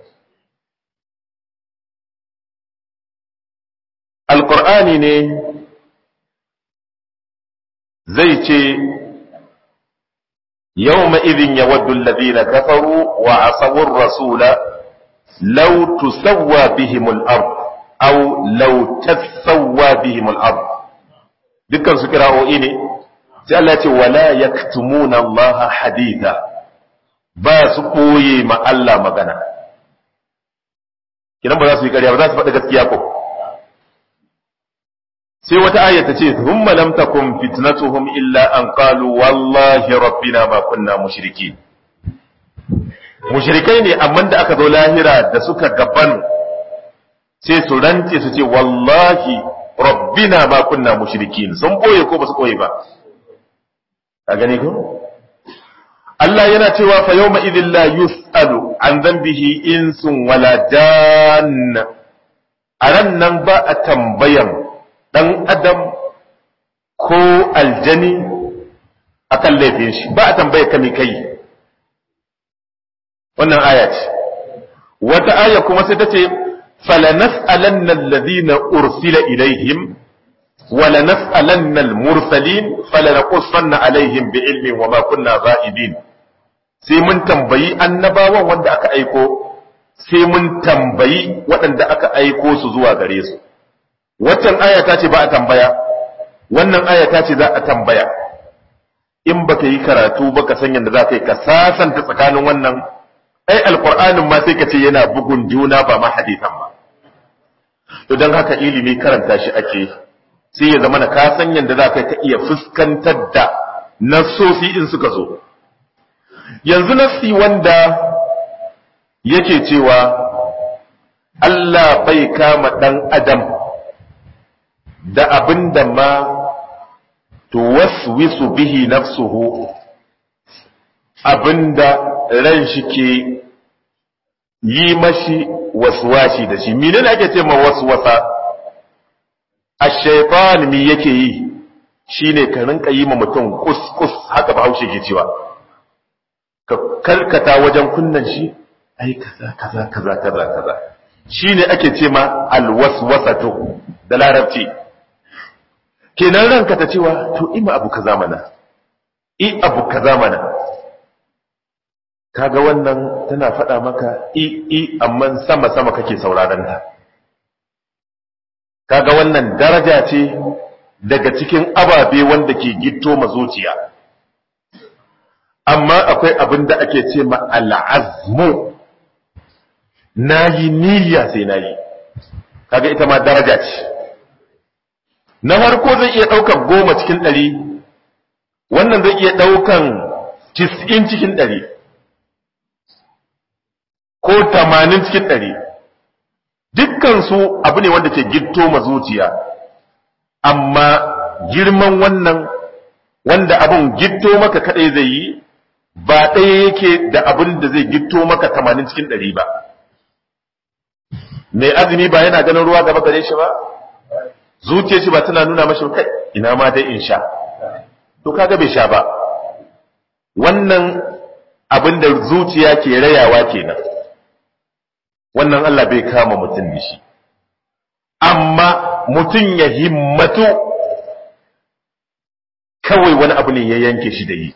alkur'ani ne zai ce يوم إذ يود الذين كفروا وعصوا الرسول لو تسوى بهم الأرض أو لو تسوى بهم الأرض dukkan su kira'o'i ne sai Allah ce wala yaktumuna Allah haditha ba su koye ma Allah magana kidan ba za su yi ƙarya ba za su faɗi gaskiya ko sai wata aya ta ce thumma lam takum fitnatuhum illa an qalu wallahi rabbina ma kunna mushriki mushrikai ne amma da aka zo lahira da suka gaban sai su rance su ce wallahi rabbina ma kunna mushrikin sun boye ko ba su boye ba a gani ko Allah yana cewa fa yawma idhil la yus'alu an dhanbihi insun wala janna a ran nan ba a tambayan ɗan adam ko aljani akan laifin shi ba a tambaye ka mi kai wannan aya ce wata aya kuma sai ta ce falanas'alanna alladhina ursila ilaihim ولنسألن المرسلين فلنقصن عليهم بعلم وما كنا غائبين sai mun tambayi annabawan wanda aka aiko sai mun tambayi waɗanda aka aiko su zuwa gare su waccan aya ta ce ba a tambaya wannan aya ta ce za a tambaya in baka yi karatu baka san yadda za ka yi ka sasanta tsakanin wannan ai alqur'anin ma sai ka ce yana bugun juna ba ma hadisan ba to don haka ilimi karanta shi ake sai ya zama na ka san yadda za ka iya fuskantar da nassosi in suka zo yanzu nassi wanda yake cewa Allah bai kama ɗan adam da abin da ma tuwaswisu bihi nafsuhu abin da ran shi ke yi mashi waswashi da shi mene ne ake ce ma waswasa a shaitan mi yake yi shine ka rinka yi ma mutum kus haka bahaushe ke cewa ka karkata wajen kunnan shi ai kaza kaza kaza kaza kaza shine ake ce ma alwaswasatu da larabci kenan ranka ta cewa to ima abu kaza mana i abu kaza mana kaga wannan tana faɗa maka i i amma sama sama kake sauraron ta kaga wannan daraja ce daga cikin ababe wanda ke gitto ma zuciya amma akwai abin da ake ce ma al'azmu nayi niyya sai nayi kaga ita ma daraja ce na farko zai iya ɗaukan goma cikin ɗari wannan zai iya ɗaukan tis'in cikin ɗari ko tamanin cikin ɗari dukkansu abu ne wanda ke gitto ma zuciya amma girman wannan wanda abun gitto maka kaɗai zai yi ba ɗaya yake da abin da zai gitto maka tamanin cikin ɗari ba mai azumi ba yana ganin ruwa gaba gare shi ba zuciyar shi ba tana nuna mashi kai ina ma dai in sha to kaga bai sha ba wannan abin da zuciya ke rayawa kenan wannan Allah bai kama mutum da shi amma mutum ya himmatu kawai wani abu ne ya yanke shi da yi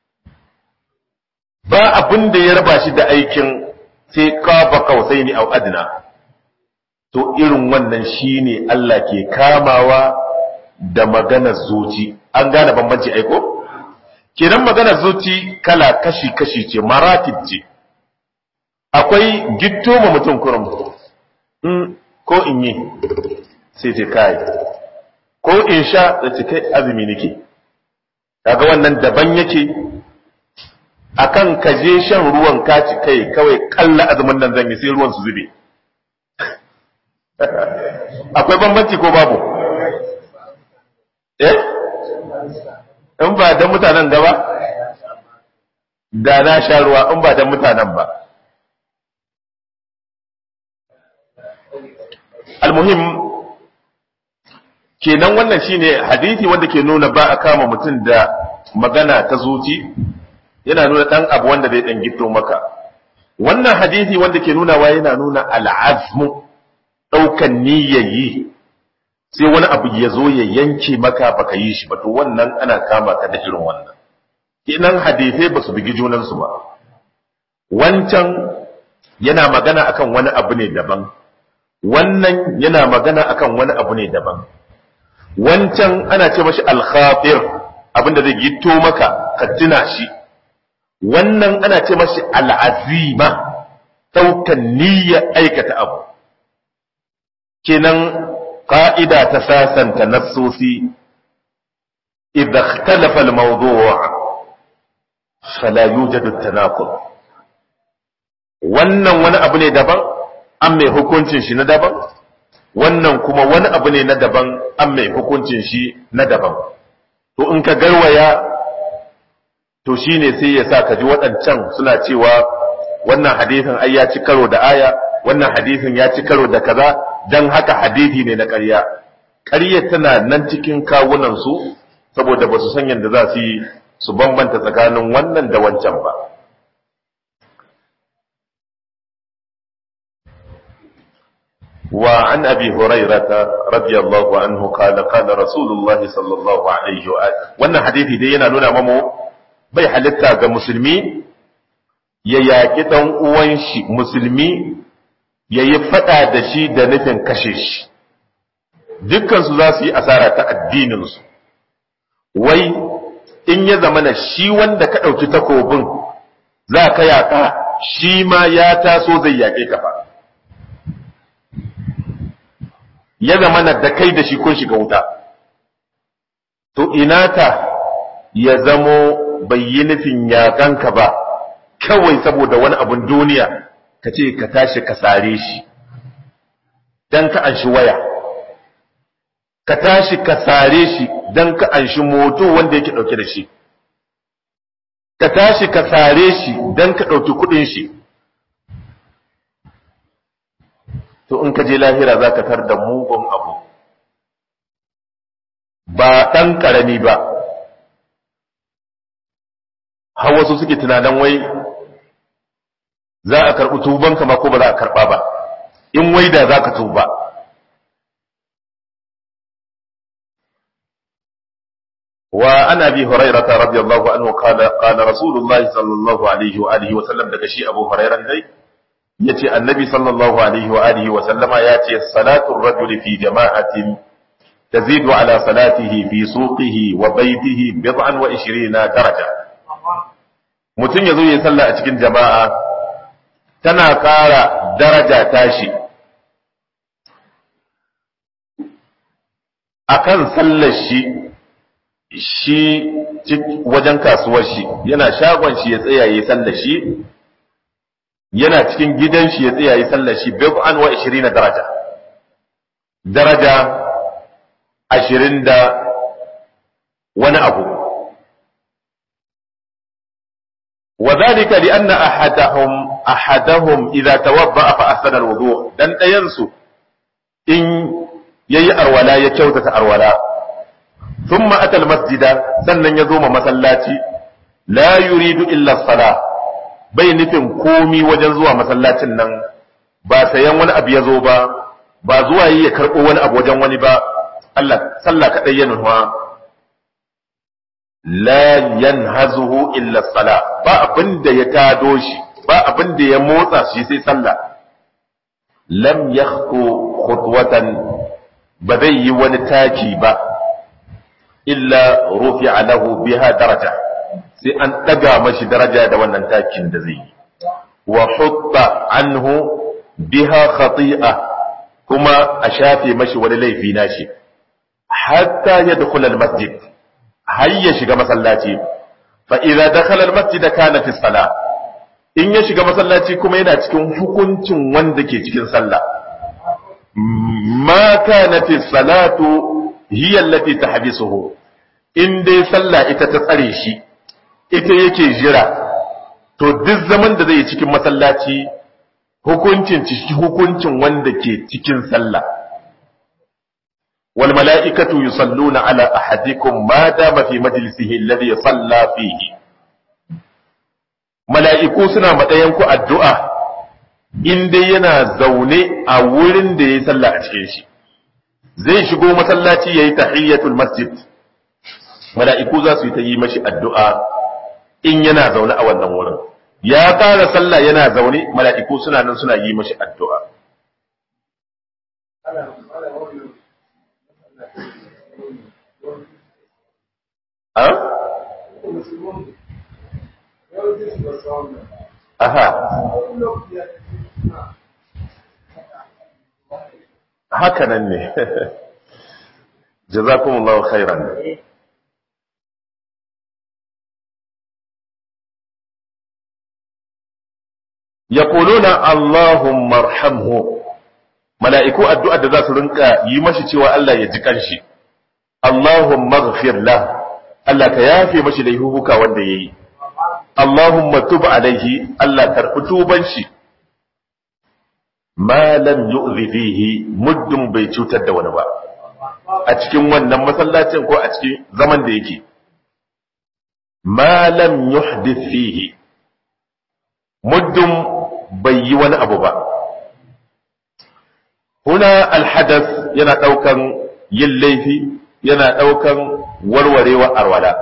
ba abin da ya raba shi da aikin sai kafa kausai ni au adna to irin wannan shine Allah ke kamawa da maganar zuci an gane bambanci aiko kenan maganar zuci kala kashi kashi ce maratib ce akwai gitto ma mutum kurum in ko in yi sai ce kai ko in sha da ce kai azumi nake kaga wannan daban yake akan kaje shan ruwan kaci kai kawai kalla azumin nan zan yi sai ruwan su zube akwai bambanci ko babu eh in ba dan mutanen gaba da na sha ruwa in ba dan mutanen ba almuhim kenan wannan shine hadisi wanda ke nuna ba a kama mutum da magana ta zuci yana nuna dan abu wanda zai dan gito maka wannan hadisi wanda ke nuna wa yana nuna al'azmu daukan niyyayi sai wani abu ya zo ya yanke maka baka yi shi ba to wannan ana kama ka da irin wannan kenan hadisai ba su bigi junansu ba wancan yana magana akan wani abu ne daban wannan yana magana akan wani abu ne daban wancan ana ce mashi alkhafir abinda zai gito maka ka tuna shi wannan ana ce mashi al'azima daukan niyya aikata abu kenan ƙa'ida ta sasanta nassosi idza ikhtalafa al-mawdu' fala yujadu tanaqud wannan wani abu ne daban an mai hukuncin shi na daban wannan kuma wani abu ne na daban an mai hukuncin shi na daban to in ka garwaya to shine sai ya sa ka ji waɗancan suna cewa wannan hadisin ai ya ci karo da aya wannan hadisin ya ci karo da kaza dan haka hadisi ne na ƙarya ƙarya tana nan cikin kawunan su saboda ba su san yadda za su yi su bambanta tsakanin wannan da wancan ba وعن أبي هريرة رضي الله عنه قال قال رسول الله صلى الله عليه وآله wannan hadisi dai yana nuna mamu bai halitta ga musulmi ya yaƙi ɗan uwan shi musulmi ya yi faɗa da shi da nufin kashe shi dukkansu za su yi asara ta addininsu wai in ya zama na shi wanda ka ɗauki takobin za ka yaƙa shi ma ya taso zai yaƙe ka fa ya zama na da kai da shi kun shiga wuta to ina ta ya zamo bai yi nufin yaƙanka ba kawai saboda wani abin duniya ka ce ka tashi ka sare shi don ka an shi waya ka tashi ka sare shi don ka an shi moto wanda yake ɗauke da shi ka tashi ka sare shi don ka ɗauki kuɗin shi to in ka je lahira za ka tar da mugun abu ba ɗan ƙarami ba har wasu suke tunanin wai za a karɓi tubanka ma ko ba za a karɓa ba in wai da za ka tuba وعن ابي هريره رضي الله عنه قال قال رسول الله صلى الله عليه واله وسلم daga shi Abu Hurairah dai yace annabi sallallahu alaihi wa alihi wa sallama yace salatu ar-rajuli fi jama'atin tazidu ala salatihi fi suqihi wa baytihi bid'an wa 20 daraja mutun yazo yayin sallah a cikin jama'a tana ƙara daraja tashi akan sallar shi shi wajen kasuwar shi yana shagon shi ya tsaya yi sallar shi yana cikin gidan shi ya tsaya yi sallar shi bid'an wa 20 daraja daraja 20 da wani abu وذلك لأن أحدهم أحدهم إذا توضأ فأحسن الوضوء دان ɗayansu in yayi arwala ya kyautata arwala ثم أتى المسجد sannan ya zo ma masallaci la yuridu illa sala bai nufin komi wajen zuwa masallacin nan ba sayan wani abu ya zo ba ba zuwa yi ya karɓo wani abu wajen wani ba Allah sallah kaɗai ya nufa la yanhazuhu illa sala ba abin da ya tado shi ba abin da ya motsa shi sai sallah lam yakhtu khutwatan ba zai yi wani taki ba illa rufi'a lahu biha daraja sai an daga mashi daraja da wannan takin da zai yi wa hutta anhu biha khati'a kuma a shafe mashi wani laifi nashi hatta yadkhula al-masjid har ya shiga masallaci fa idza dakhala al-masjid kana fi salah in ya shiga masallaci kuma yana cikin hukuncin wanda ke cikin sallah ma kana fi salatu hiya allati tahbisuhu in dai sallah ita ta tsare shi ita yake jira to duk zaman da zai yi cikin masallaci hukuncin ciki hukuncin wanda ke cikin sallah wal mala'ikatu yusalluna ala ahadikum ma dama fi majlisihi alladhi salla fihi mala'iku suna madayan ku addu'a in dai yana zaune a wurin da yayi sallah a cikin shi zai shigo masallaci yayi tahiyyatul masjid mala'iku za su yi ta yi mashi addu'a in yana zaune a wannan wurin ya fara sallah yana zaune mala'iku suna nan suna yi mashi addu'a Aha. Haka nan ne. Jazakumullahu khairan. yaquluna Allahumma arhamhu mala'iku addu'a da za su rinka yi mashi cewa Allah ya ji kanshi Allahumma ighfir lah Allah ka yafe mashi laifuka wanda yayi Allahumma tub alaihi Allah karɓi tuban shi ma lam yu'zi fihi muddin bai cutar da wani ba a cikin wannan masallacin ko a cikin zaman da yake ma lam yuhdith fihi muddin bai yi wani abu ba huna alhadas yana ɗaukan yin laifi yana ɗaukan warwarewa arwala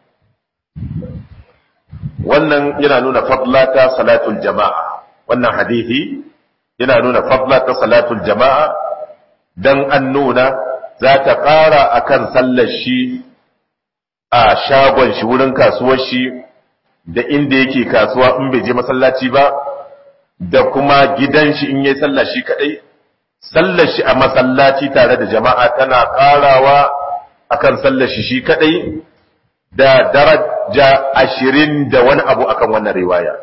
wannan yana nuna fadla ta salatul jama'a wannan hadithi yana nuna fadla ta salatul jama'a dan an nuna za ta ƙara akan sallar shi a shagon shi wurin kasuwar shi da inda yake kasuwa in bai je masallaci ba da kuma gidan shi in yayi sallah shi kadai sallar shi a masallaci tare da jama'a tana karawa akan sallar shi shi kadai da daraja ashirin da wani abu akan wannan riwaya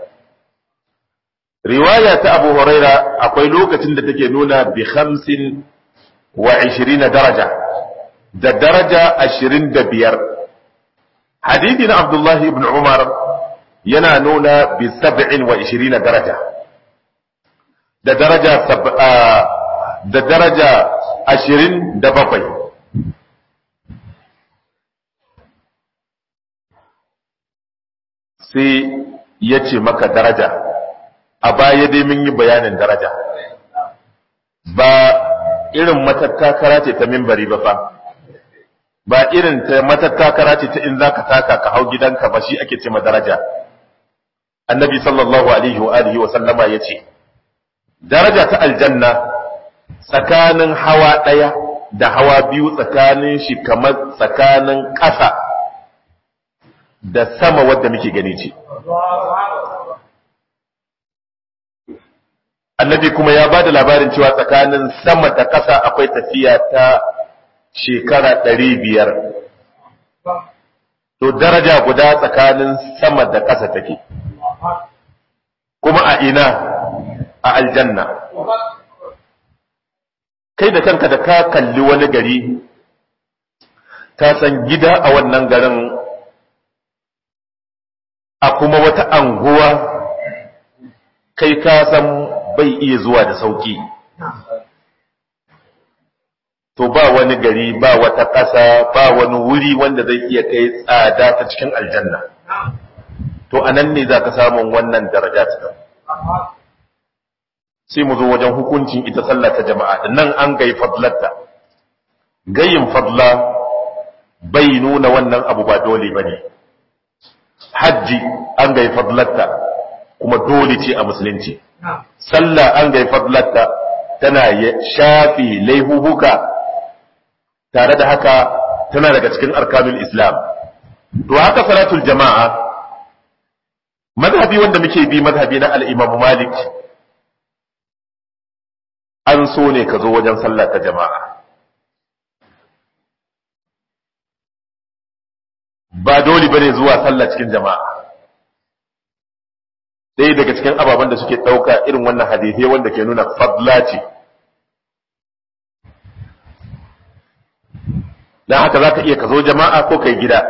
riwaya ta abu huraira akwai lokacin da take nuna bi hamsin wa ishirina daraja da daraja ashirin da biyar hadithi na abdullahi ibn umar yana nuna bi sab'in wa ishirina daraja da daraja da daraja ashirin da bakwai sai ya ce maka daraja a baya dai mun yi bayanin daraja ba irin matattakara ce ta mimbari ba fa ba irin ta matattakara ce ta in za ka taka ka hau gidanka ba shi ake ce ma daraja annabi sallallahu alaihi wa alihi wa sallama ya ce daraja ta aljanna tsakanin hawa ɗaya da hawa biyu tsakanin shi kamar tsakanin ƙasa da sama wadda muke gani ce annabi kuma ya ba da labarin cewa tsakanin sama da ƙasa akwai tafiya ta shekara ɗari biyar to daraja guda tsakanin sama da ƙasa take kuma a ina a aljanna kai da kanka da ka kalli wani gari ka san gida a wannan garin a kuma wata anguwa kai ka san bai iya zuwa da sauki to ba wani gari ba wata ƙasa ba wani wuri wanda zai iya kai tsada ta cikin aljanna to anan ne za ka samun wannan daraja ta sai mu zo wajen hukuncin ita sallah ta jama'a da nan an gai fadlarta gayin fadla bai nuna wannan abu ba dole ba ne hajji an gai fadlarta kuma dole ce a musulunci sallah an gai fadlarta tana shafi laihuhuka tare da haka tana daga cikin arkanul islam to haka salatul jama'a mazhabi wanda muke bi mazhabi na al-imam malik an so ne ka zo wajen sallah ta jama'a ba dole bane zuwa sallah cikin jama'a ɗaya daga cikin ababen da suke ɗauka irin wannan hadithai wanda ke nuna fadla ce don haka za ka iya ka zo jama'a ko kai gida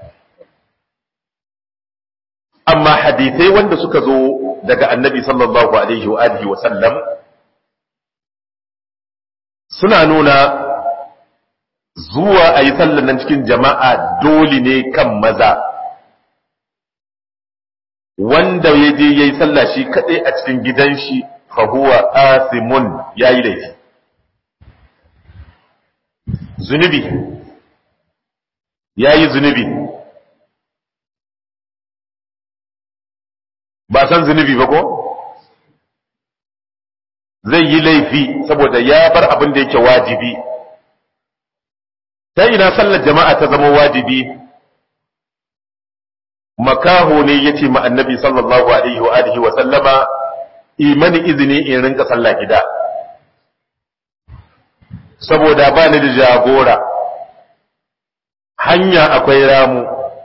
amma hadithai wanda suka zo daga annabi sallallahu alaihi wa alihi wa sallam suna nuna zuwa a yi sallan nan cikin jama'a dole ne kan maza wanda ya je ya yi sallah shi kaɗai a cikin gidan shi fahuwa asimun ya yi laifi zunubi ya yi zunubi ba san zunubi ba ko zai yi laifi saboda ya bar abin da yake wajibi ta ina sallar jama'a ta zama wajibi makaho ne ya ce ma annabi sallallahu alaihi wa alihi wa sallama imani izini in rinka sallah gida saboda ba ni da jagora hanya akwai ramu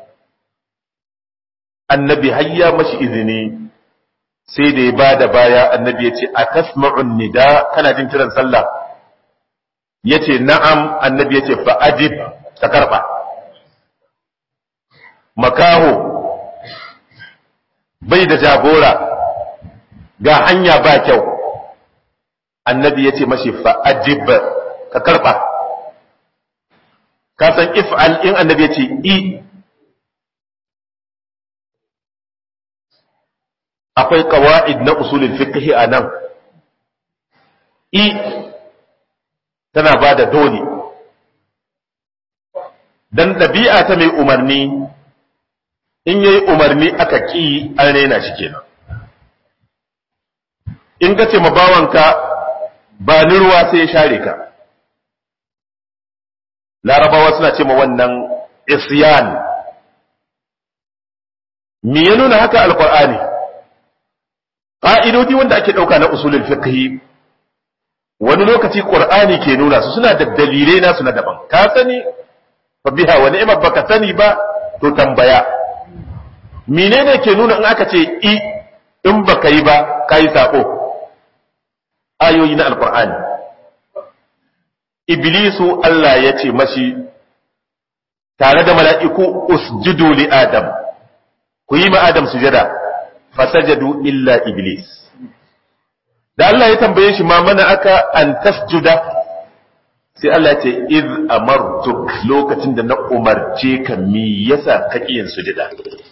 annabi hayya mashi izini sai da ya bada baya annabi ya ce a tasma'un nida kana jin kiran sallah ya ce na'am annabi ya ce fa'ajib ka karɓa makaho bai da jagora ga hanya ba kyau annabi ya ce mashi fa'ajib ka karɓa ka san if'al in annabi ya ce i akwai kawa'id na usulin fiqh a nan i tana ba da dole dan ɗabi'a ta mai umarni in yayi umarni aka ƙi an raina shi kenan in ka ce ma bawanka ba ni ruwa sai ya share ka larabawa suna ce ma wannan isyan me ya nuna haka alqur'ani ƙa'idodi wanda ake ɗauka na usulul fiqh wani lokaci qur'ani ke nuna su suna da dalilai nasu na daban ka sani fa biha wa ni'mat baka sani ba to tambaya menene ke nuna in aka ce i in baka yi ba kai sako ayoyi na alqur'ani iblisu Allah ya ce mashi tare da mala'iku usjudu li adam ku yi ma adam sujada fasajadu illa iblis da Allah ya tambaye shi ma mana aka an tasjuda sai Allah ce iz amartuk lokacin da na umarce ka mi yasa ka yin sujada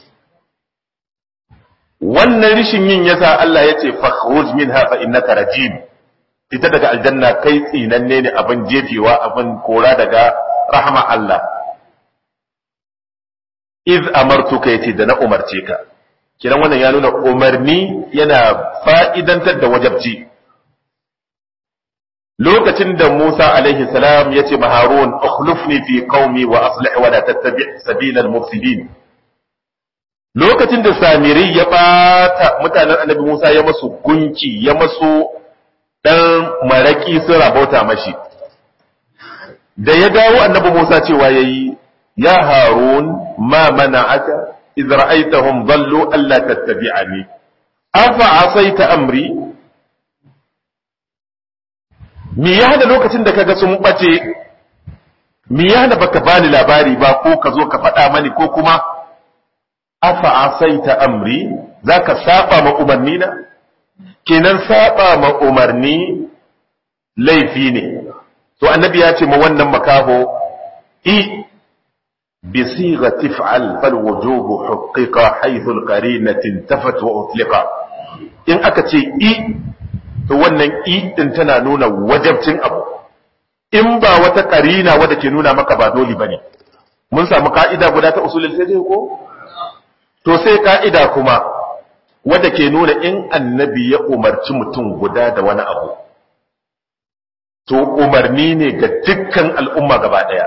wannan rishin yin yasa Allah ya ce fakhruj minha fa innaka rajim fita daga aljanna kai tsinanne ne abin jefewa abin kora daga rahama Allah iz amartuka yace da na umarce ka kiran wannan ya nuna umarni yana fa'idantar da wajabci lokacin da Musa alaihi salam ya ce Harun ukhlifni fi qaumi wa aslih wa la tattabi' sabila al-mufsidin lokacin da Samiri ya bata mutanen Annabi Musa ya masu gunki ya masu dan maraki sun rabauta mashi da ya dawo Annabi Musa cewa yayi ya Harun ma mana'aka إذ رأيتهم ضلوا ألا تتبعني أفعصيت أمري me ya hada lokacin da kaga sun bace me ya hada baka bani labari ba ko ka zo ka faɗa mani ko kuma afa asaita amri zaka saba ma umarni na kenan saba ma umarni laifi ne to annabi ya ce ma wannan makaho i بصيغة افعل فالوجوب حقق حيث القرينة انتفت وأطلق إن أكتي إي to wannan i din tana nuna wajabcin abu in ba wata karina wadda ke nuna maka ba dole bane mun samu ka'ida guda ta usulul fiqh ko to sai ka'ida kuma wadda ke nuna in annabi ya umarci mutum guda da wani abu to umarni ne ga dukkan al'umma gaba daya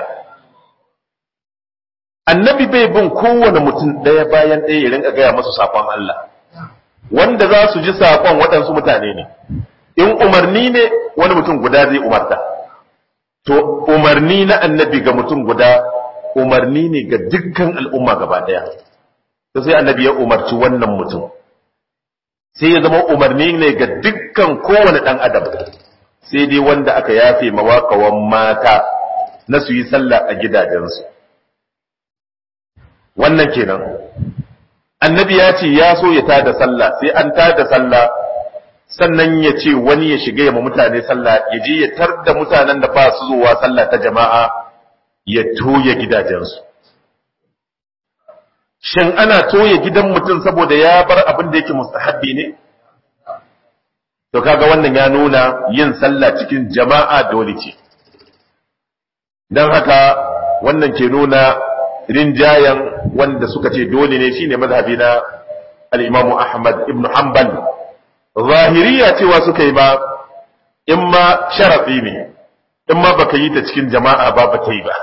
annabi bai bin kowane mutum ɗaya bayan ɗaya ya rinka gaya masu saƙon Allah wanda za su ji saƙon waɗansu mutane ne in umarni ne wani mutum guda zai umarta to umarni na annabi ga mutum guda umarni ne ga dukkan al'umma gaba ɗaya to sai annabi ya umarci wannan mutum sai ya zama umarni ne ga dukkan kowane ɗan adam sai dai wanda aka yafe mawaƙawan mata na su yi sallah a gidajensu wannan kenan annabi ya ce ya so ya tada sallah sai an tada sallah sannan ya ce wani ya shiga ya mutane sallah ya je ya tar da mutanen da ba su zuwa sallah ta jama'a ya toye gidajensu shin ana toye gidan mutum saboda ya bar abin da yake mustahabbi ne to kaga wannan ya nuna yin sallah cikin jama'a dole ce don haka wannan ke nuna rinjayen wanda suka ce dole ne shine mazhabi na al-Imam Ahmad ibn Hanbal zahiriya cewa suka yi ba in ma sharafi ne in ma baka yi ta cikin jama'a ba ba ta yi ba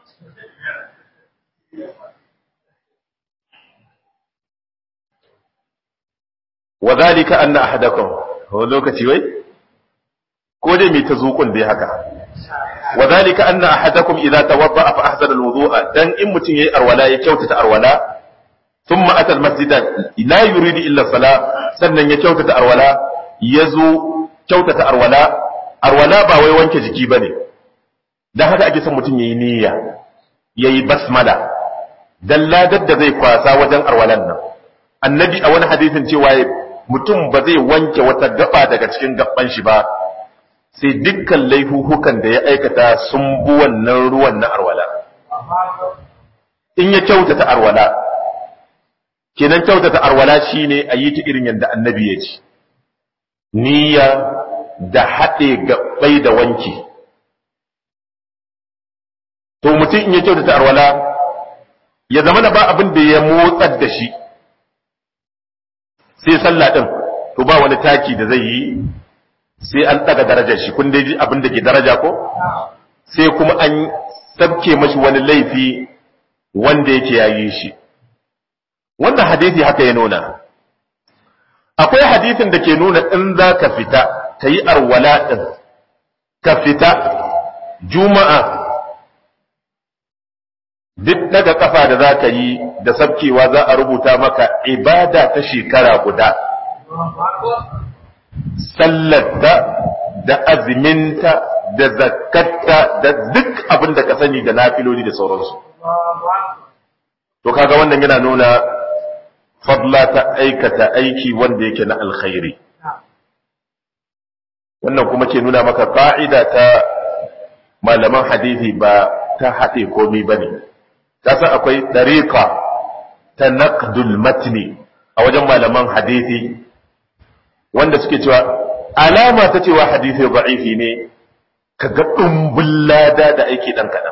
wa zalika anna ahadakum wani lokaci wai ko dai mai ta zuƙun dai haka wa zalika anna ahadakum idza tawadda fa ahsana alwudu'a dan in mutun yayi arwala ya kyautata arwala thumma ata almasjid la yuridu illa sala sannan ya kyautata arwala yazo kyautata arwala arwala ba wai wanke jiki bane dan haka ake son mutun yayi niyya yayi basmala dan ladar da zai kwasa wajen arwalan nan annabi a wani hadisin cewa mutum ba zai wanke wata gaba daga cikin gaban shi ba sai dukkan laifuhukan da ya aikata sun bu wannan ruwan na arwala in ya kyautata arwala kenan kyautata arwala shine a yi ta irin yadda annabi ya ce niyya da haɗe gabai da wanki to mutum in ya kyautata arwala ya zama da ba abin da ya motsar da shi sai sallah ɗin to ba wani taki da zai yi sai an ɗaga darajar shi kun dai abin da ke daraja ko sai kuma an sabke mashi wani laifi wanda yake yayi shi wannan hadisi haka ya nuna akwai hadisin da ke nuna in za ka fita ka yi arwala ɗin ka fita juma'a duk daga kafa da za ka yi da sabkewa za a rubuta maka ibada ta shekara guda sallarta da aziminta da zakatta da duk abin da ka sani da nafiloli da sauransu to kaga wannan yana nuna fadla ta aikata aiki wanda yake na alkhairi wannan kuma ke nuna maka ka'ida ta malaman hadisi ba ta haɗe komi ba ne kasan akwai ɗariƙa ta naqdul matni a wajen malaman hadisi wanda suke cewa alama ta cewa hadisi da'ifi ne ka ga ɗumbin lada da aiki ɗan kaɗan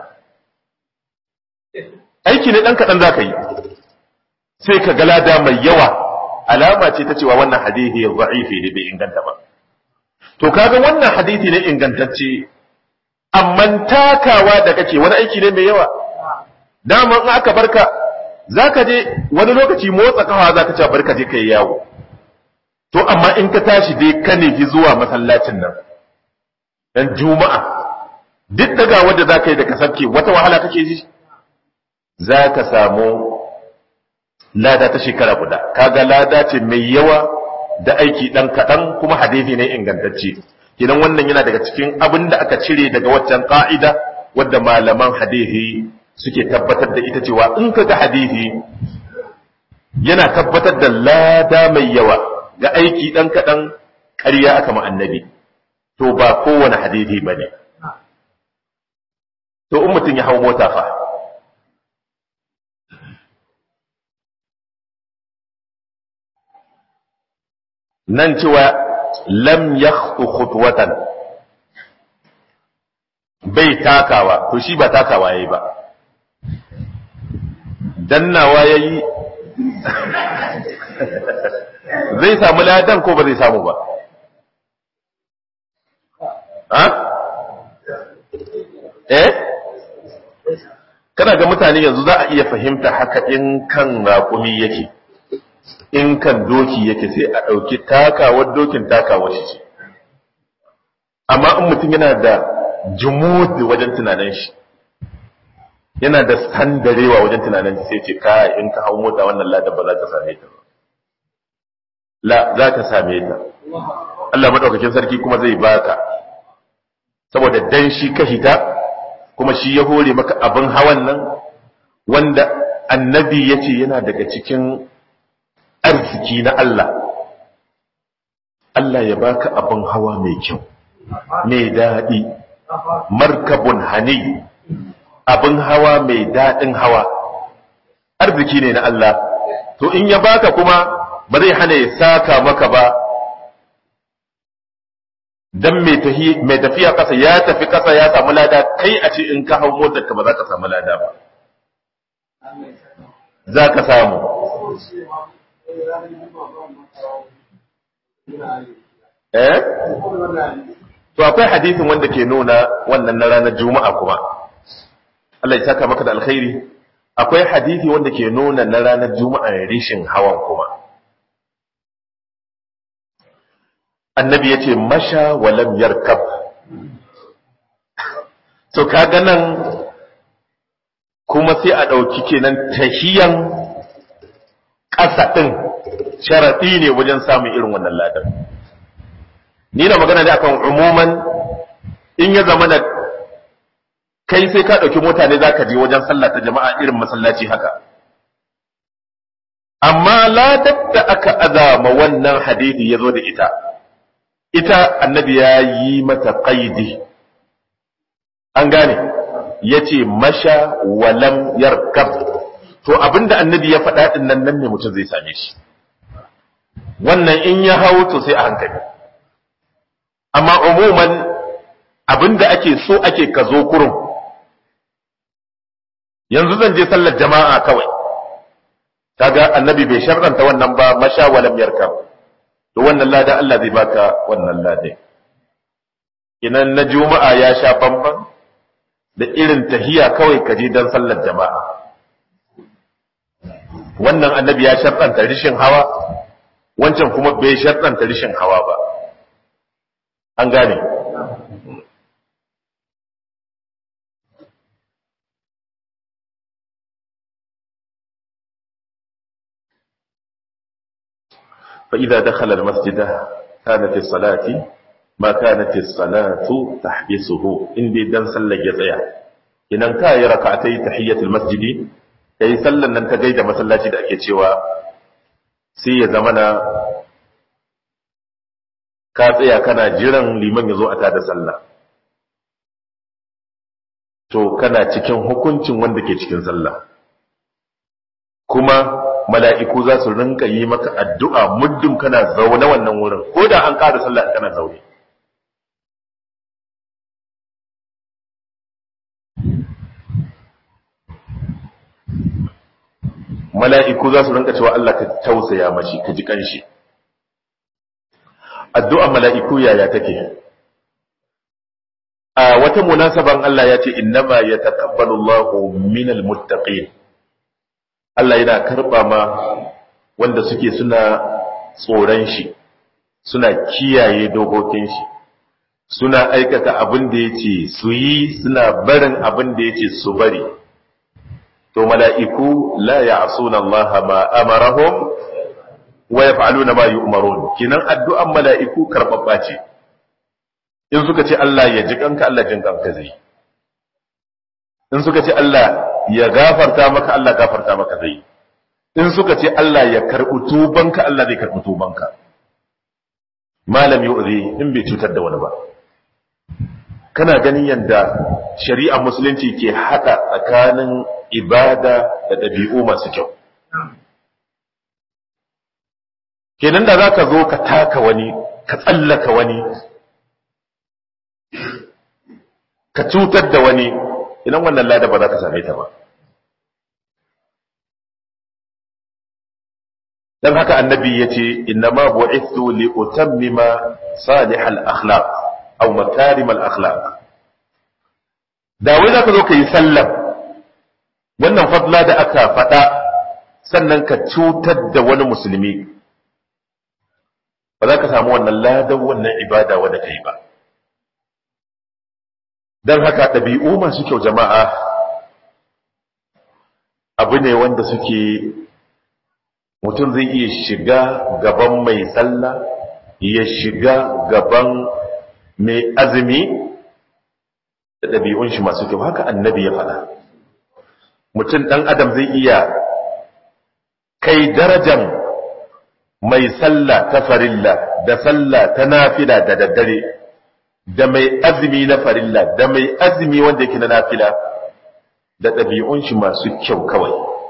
aiki ne ɗan kaɗan za ka yi sai ka ga lada mai yawa alama ce ta cewa wannan hadisi da'ifi ne bai inganta ba to kaga wannan hadisi ne ingantacce amma takawa da kake wani aiki ne mai yawa dama in aka barka zaka je wani lokaci motsa kafa zaka ce barka je kai yawo to amma in ka tashi dai ka nufi zuwa masallacin nan dan juma'a duk daga wanda zaka yi da ka sabke wata wahala kake ji zaka samu lada ta shekara guda kaga lada ce mai yawa da aiki dan kadan kuma hadisi ne ingantacce kidan wannan yana daga cikin abin da aka cire daga waccan ka'ida wadda malaman hadisi suke tabbatar da ita cewa in ka ga hadisi yana tabbatar da lada mai yawa ga aiki ɗan kaɗan ƙarya aka ma annabi to ba kowane hadisi ba ne to in mutum ya hau mota fa nan cewa lam yakhtu khutwatan bai takawa to shi ba takawa yayi ba dannawa yayi zai samu ladan ko ba zai samu ba ha eh kana ga mutane yanzu za a iya fahimta haka in kan raƙumi yake in kan doki yake sai a ɗauki takawar dokin takawar shi ce amma in mutum yana da jumudi wajen tunanin shi yana da sandarewa wajen tunanin sai ce ka in ka hau mota wannan lada ba za ka same ta ba la za ka same ta Allah madaukakin sarki kuma zai baka saboda dan shi ka hita kuma shi ya hore maka abin hawan nan wanda annabi ya ce yana daga cikin arziki na Allah Allah ya baka abin hawa mai kyau mai daɗi markabun hani abin hawa mai daɗin hawa arziki ne na Allah to in ya baka kuma ba zai hana ya saka maka ba dan mai tafiya kasa ya tafi kasa ya samu lada kai a ce in ka hau motar ka ba za ka samu lada ba za ka samu eh to akwai hadisin wanda ke nuna wannan na ranar juma'a kuma Allah ya saka maka da alkhairi akwai hadisi wanda ke nuna na ranar juma'a rishin hawan kuma annabi ya ce masha walam yarkab to kaga nan kuma sai a ɗauki kenan tahiyan ƙasa ɗin sharaɗi ne wajen samun irin wannan ladan ni na magana ne akan umuman in ya zama da kai sai ka ɗauki mota ne za ka je wajen sallah ta jama'a irin masallaci haka amma ladar da aka azama wannan hadisi ya zo da ita ita annabi ya yi mata qaidi an gane ya ce masha walam yarkab to abinda annabi ya faɗa ɗin nan nan ne mutum zai same shi wannan in ya hau to sai a hankali amma umuman abinda ake so ake ka zo kurum yanzu zan je sallar jama'a kawai kaga annabi bai sharranta wannan ba masha walam yarkab to wannan lada Allah zai baka wannan lada idan na juma'a ya sha bamban da irin tahiya kawai ka je dan sallar jama'a wannan annabi ya sharranta rishin hawa wancan kuma bai sharranta rishin hawa ba an gane فإذا دخل المسجد كانت الصلاة ما كانت الصلاة تحبسه إن دي دان صلى جزايا إن كاي ركعتي تحية المسجد كي صلى أن تجيد مسلاتي da ake cewa sai ya zamana ka tsaya kana jiran liman ya zo a tada sallah to kana cikin hukuncin wanda ke cikin sallah kuma mala'iku za su rinka yi maka addu'a muddin kana zaune wannan wurin, ko da an ƙara sallah kana zaune. Mala'iku za su rinka cewa Allah ka tausaya mashi, ka ji ƙanshi. Addu'an mala'iku yaya take? A wata munasaban Allah ya ce, Innama ya taƙabbalu Allahu minal muttaqin Allah yana karɓa ma wanda suke suna tsoron shi, suna kiyaye dokokin shi, suna aikata abin da ya ce su yi suna barin abin da ya ce su bari. To, mala'iku la ya asuna Allah ma amarahum wa ya fa'alu na ma yi umarun, kinan addu'an mala'iku karɓaɓɓa ce, in suka ce Allah ya ji kanka Allah jin kanka zai. In suka ce Allah ya gafarta maka Allah gafarta maka zai in suka ce Allah ya karɓi tubanka Allah zai karɓi tubanka malam yu'zi in bai cutar da wani ba kana ganin yadda shari'a musulunci ke haɗa tsakanin ibada da ɗabi'u masu kyau kenan da za ka zo ka taka wani ka tsallaka wani ka cutar da wani idan wannan lada ba za ka same ta ba dan haka annabi ya ce innama bu'ithu li utammima salih al-akhlaq aw makarim al-akhlaq da wai zaka zo kai sallam wannan fadla da aka faɗa sannan ka cutar da wani musulmi ba za ka samu wannan ladan wannan ibada wanda kai ba don haka ɗabi'u masu kyau jama'a abu ne wanda suke mutum zai iya shiga gaban mai sallah ya shiga gaban mai azumi da ɗabi'un shi masu kyau haka annabi ya faɗa mutum ɗan adam zai iya kai darajan mai sallah ta farilla da sallah ta nafila da daddare da mai azumi na farilla da mai azumi wanda yake na nafila da ɗabi'un shi masu kyau kawai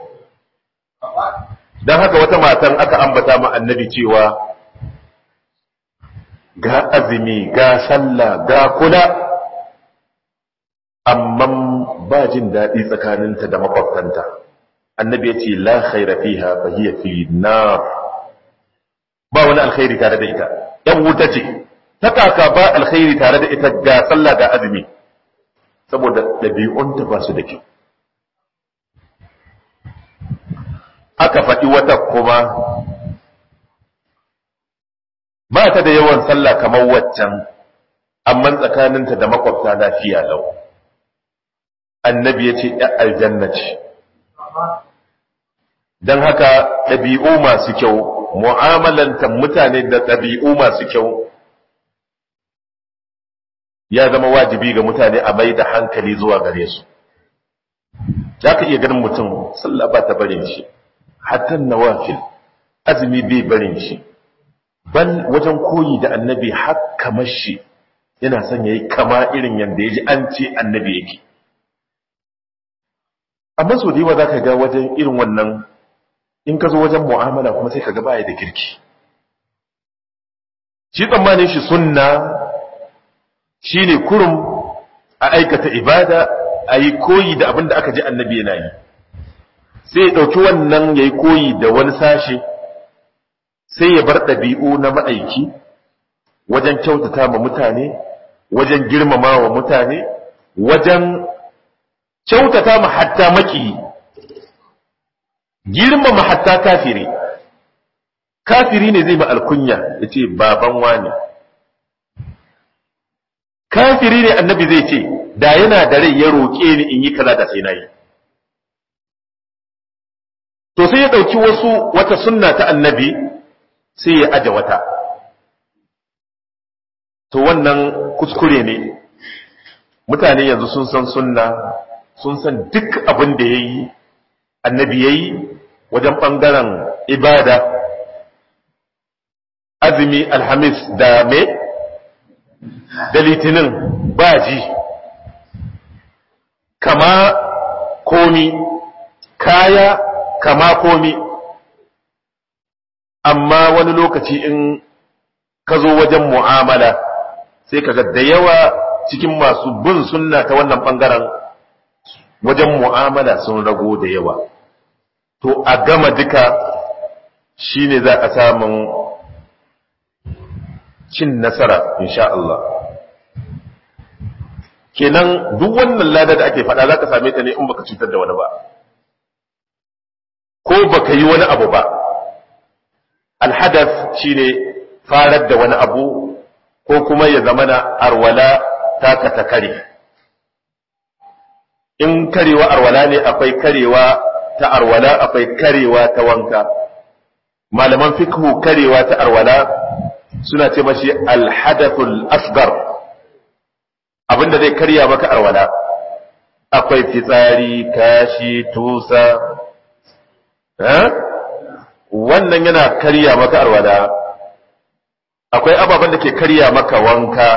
don haka wata matan aka ambata ma annabi cewa ga azumi ga sallah ga kula amma ba jin daɗi tsakaninta da makwabtanta annabi ya ce la khaira fiha fa hiya fi nar ba wani alkhairi tare da ita yan wuta ce ta kaka ba alkhairi tare da ita ga sallah ga azumi saboda ɗabi'unta ba su da kyau aka faɗi wata kuma ba ta da yawan sallah kamar waccan amma tsakaninta da makwabta lafiya lau annabi ya ce ‘yan aljanna ce don haka ɗabi'u masu kyau mu'amalanta mutane da ɗabi'u masu kyau ya zama wajibi ga mutane a mai da hankali zuwa gare su za ka iya ganin mutum sallah ba ta barin shi hatta nawafil azumi bai barin shi bal wajen koyi da annabi har kamar shi yana son yayi kama irin yanda yaji an ce annabi yake amma so da yawa zaka ga wajen irin wannan in ka zo wajen mu'amala kuma sai ka ga baya da kirki shi tsammanin shi sunna shine kurum a aikata ibada a yi koyi da abin da aka ji annabi yana yi sai ya ɗauki wannan ya yi koyi da wani sashe sai ya bar ɗabi'u na ma'aiki wajen kyautata ma mutane wajen girmama wa mutane wajen kyautata ma hatta maki girmama hatta kafiri kafiri ne zai ma alkunya ya ce baban wani kafiri ne annabi zai ce da yana da rai ya roƙe ni in yi kaza da sai na yi to sai ya ɗauki wasu wata sunna ta annabi sai ya aje wata to wannan kuskure ne mutane yanzu sun san sunna sun san duk abin da ya yi annabi ya yi wajen ɓangaren ibada azumi alhamis da me da litinin baji kama komi kaya kama komi amma wani lokaci in ka zo wajen mu'amala sai ka da yawa cikin masu bin sunna ta wannan ɓangaren wajen mu'amala sun rago da yawa to a gama duka shine za a samun cin nasara insha Allah kenan duk wannan lada da ake faɗa za ka same ta ne in baka cutar da wani ba ko baka yi wani abu ba alhadas shine farar da wani abu ko kuma ya zama na arwala taka ta kare in karewa arwala ne akwai karewa ta arwala akwai karewa ta wanka malaman fikhu karewa ta arwala suna ce mashi alhadathul asgar abinda zai karya maka arwala akwai fitsari kashi tusa wannan yana karya maka arwala akwai ababen da ke karya maka wanka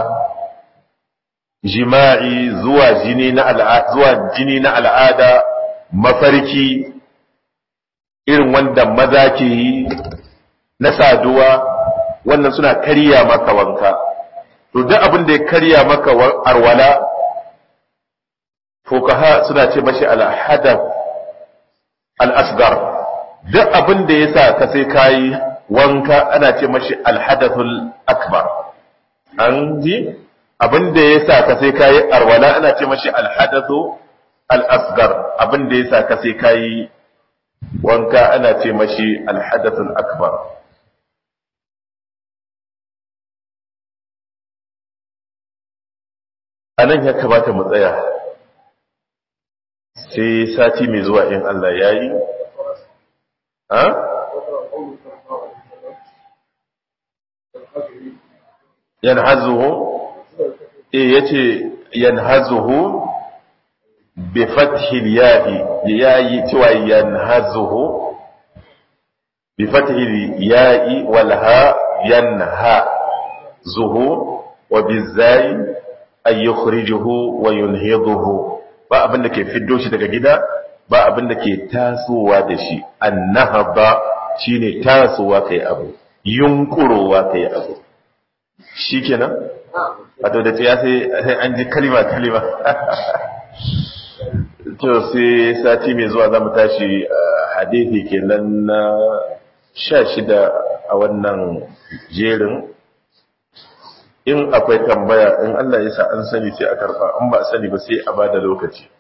jima'i zuwa jini na al'ada zuwa jini na al'ada mafarki irin wanda maza ke yi na saduwa wannan suna karya maka wanka to duk abin da ya karya maka arwala fukaha suna ce mashi al-hadath al-asghar duk abin da yasa ka sai kai wanka ana ce mashi al-hadathul akbar an ji abin da yasa ka sai kai arwala ana ce mashi al-hadathu al-asghar abin da yasa ka sai kai wanka ana ce mashi al-hadathul akbar a nan ya kamata mu tsaya sai sati mai zuwa in Allah ya yi ha? yan hazuhu e ya ce yanhazuhu bi fathil ya'i yayi cewa yanhazuhu bi fathil ya'i wal ha yanha zuhu wa bizai ay yukhrijuhu wa yunhiduhu ba abin da ke fiddo shi daga gida ba abin da ke tasowa da shi annahaba shine tasowa kai abu yunkurowa kai abu shikenan wato da ya sai sai an ji kalima kalima to sai sati mai zuwa zamu tashi hadisi kenan na 16 a wannan jerin in akwai tambaya in Allah ya sa an sani sai a karba in ba sani ba sai a bada lokaci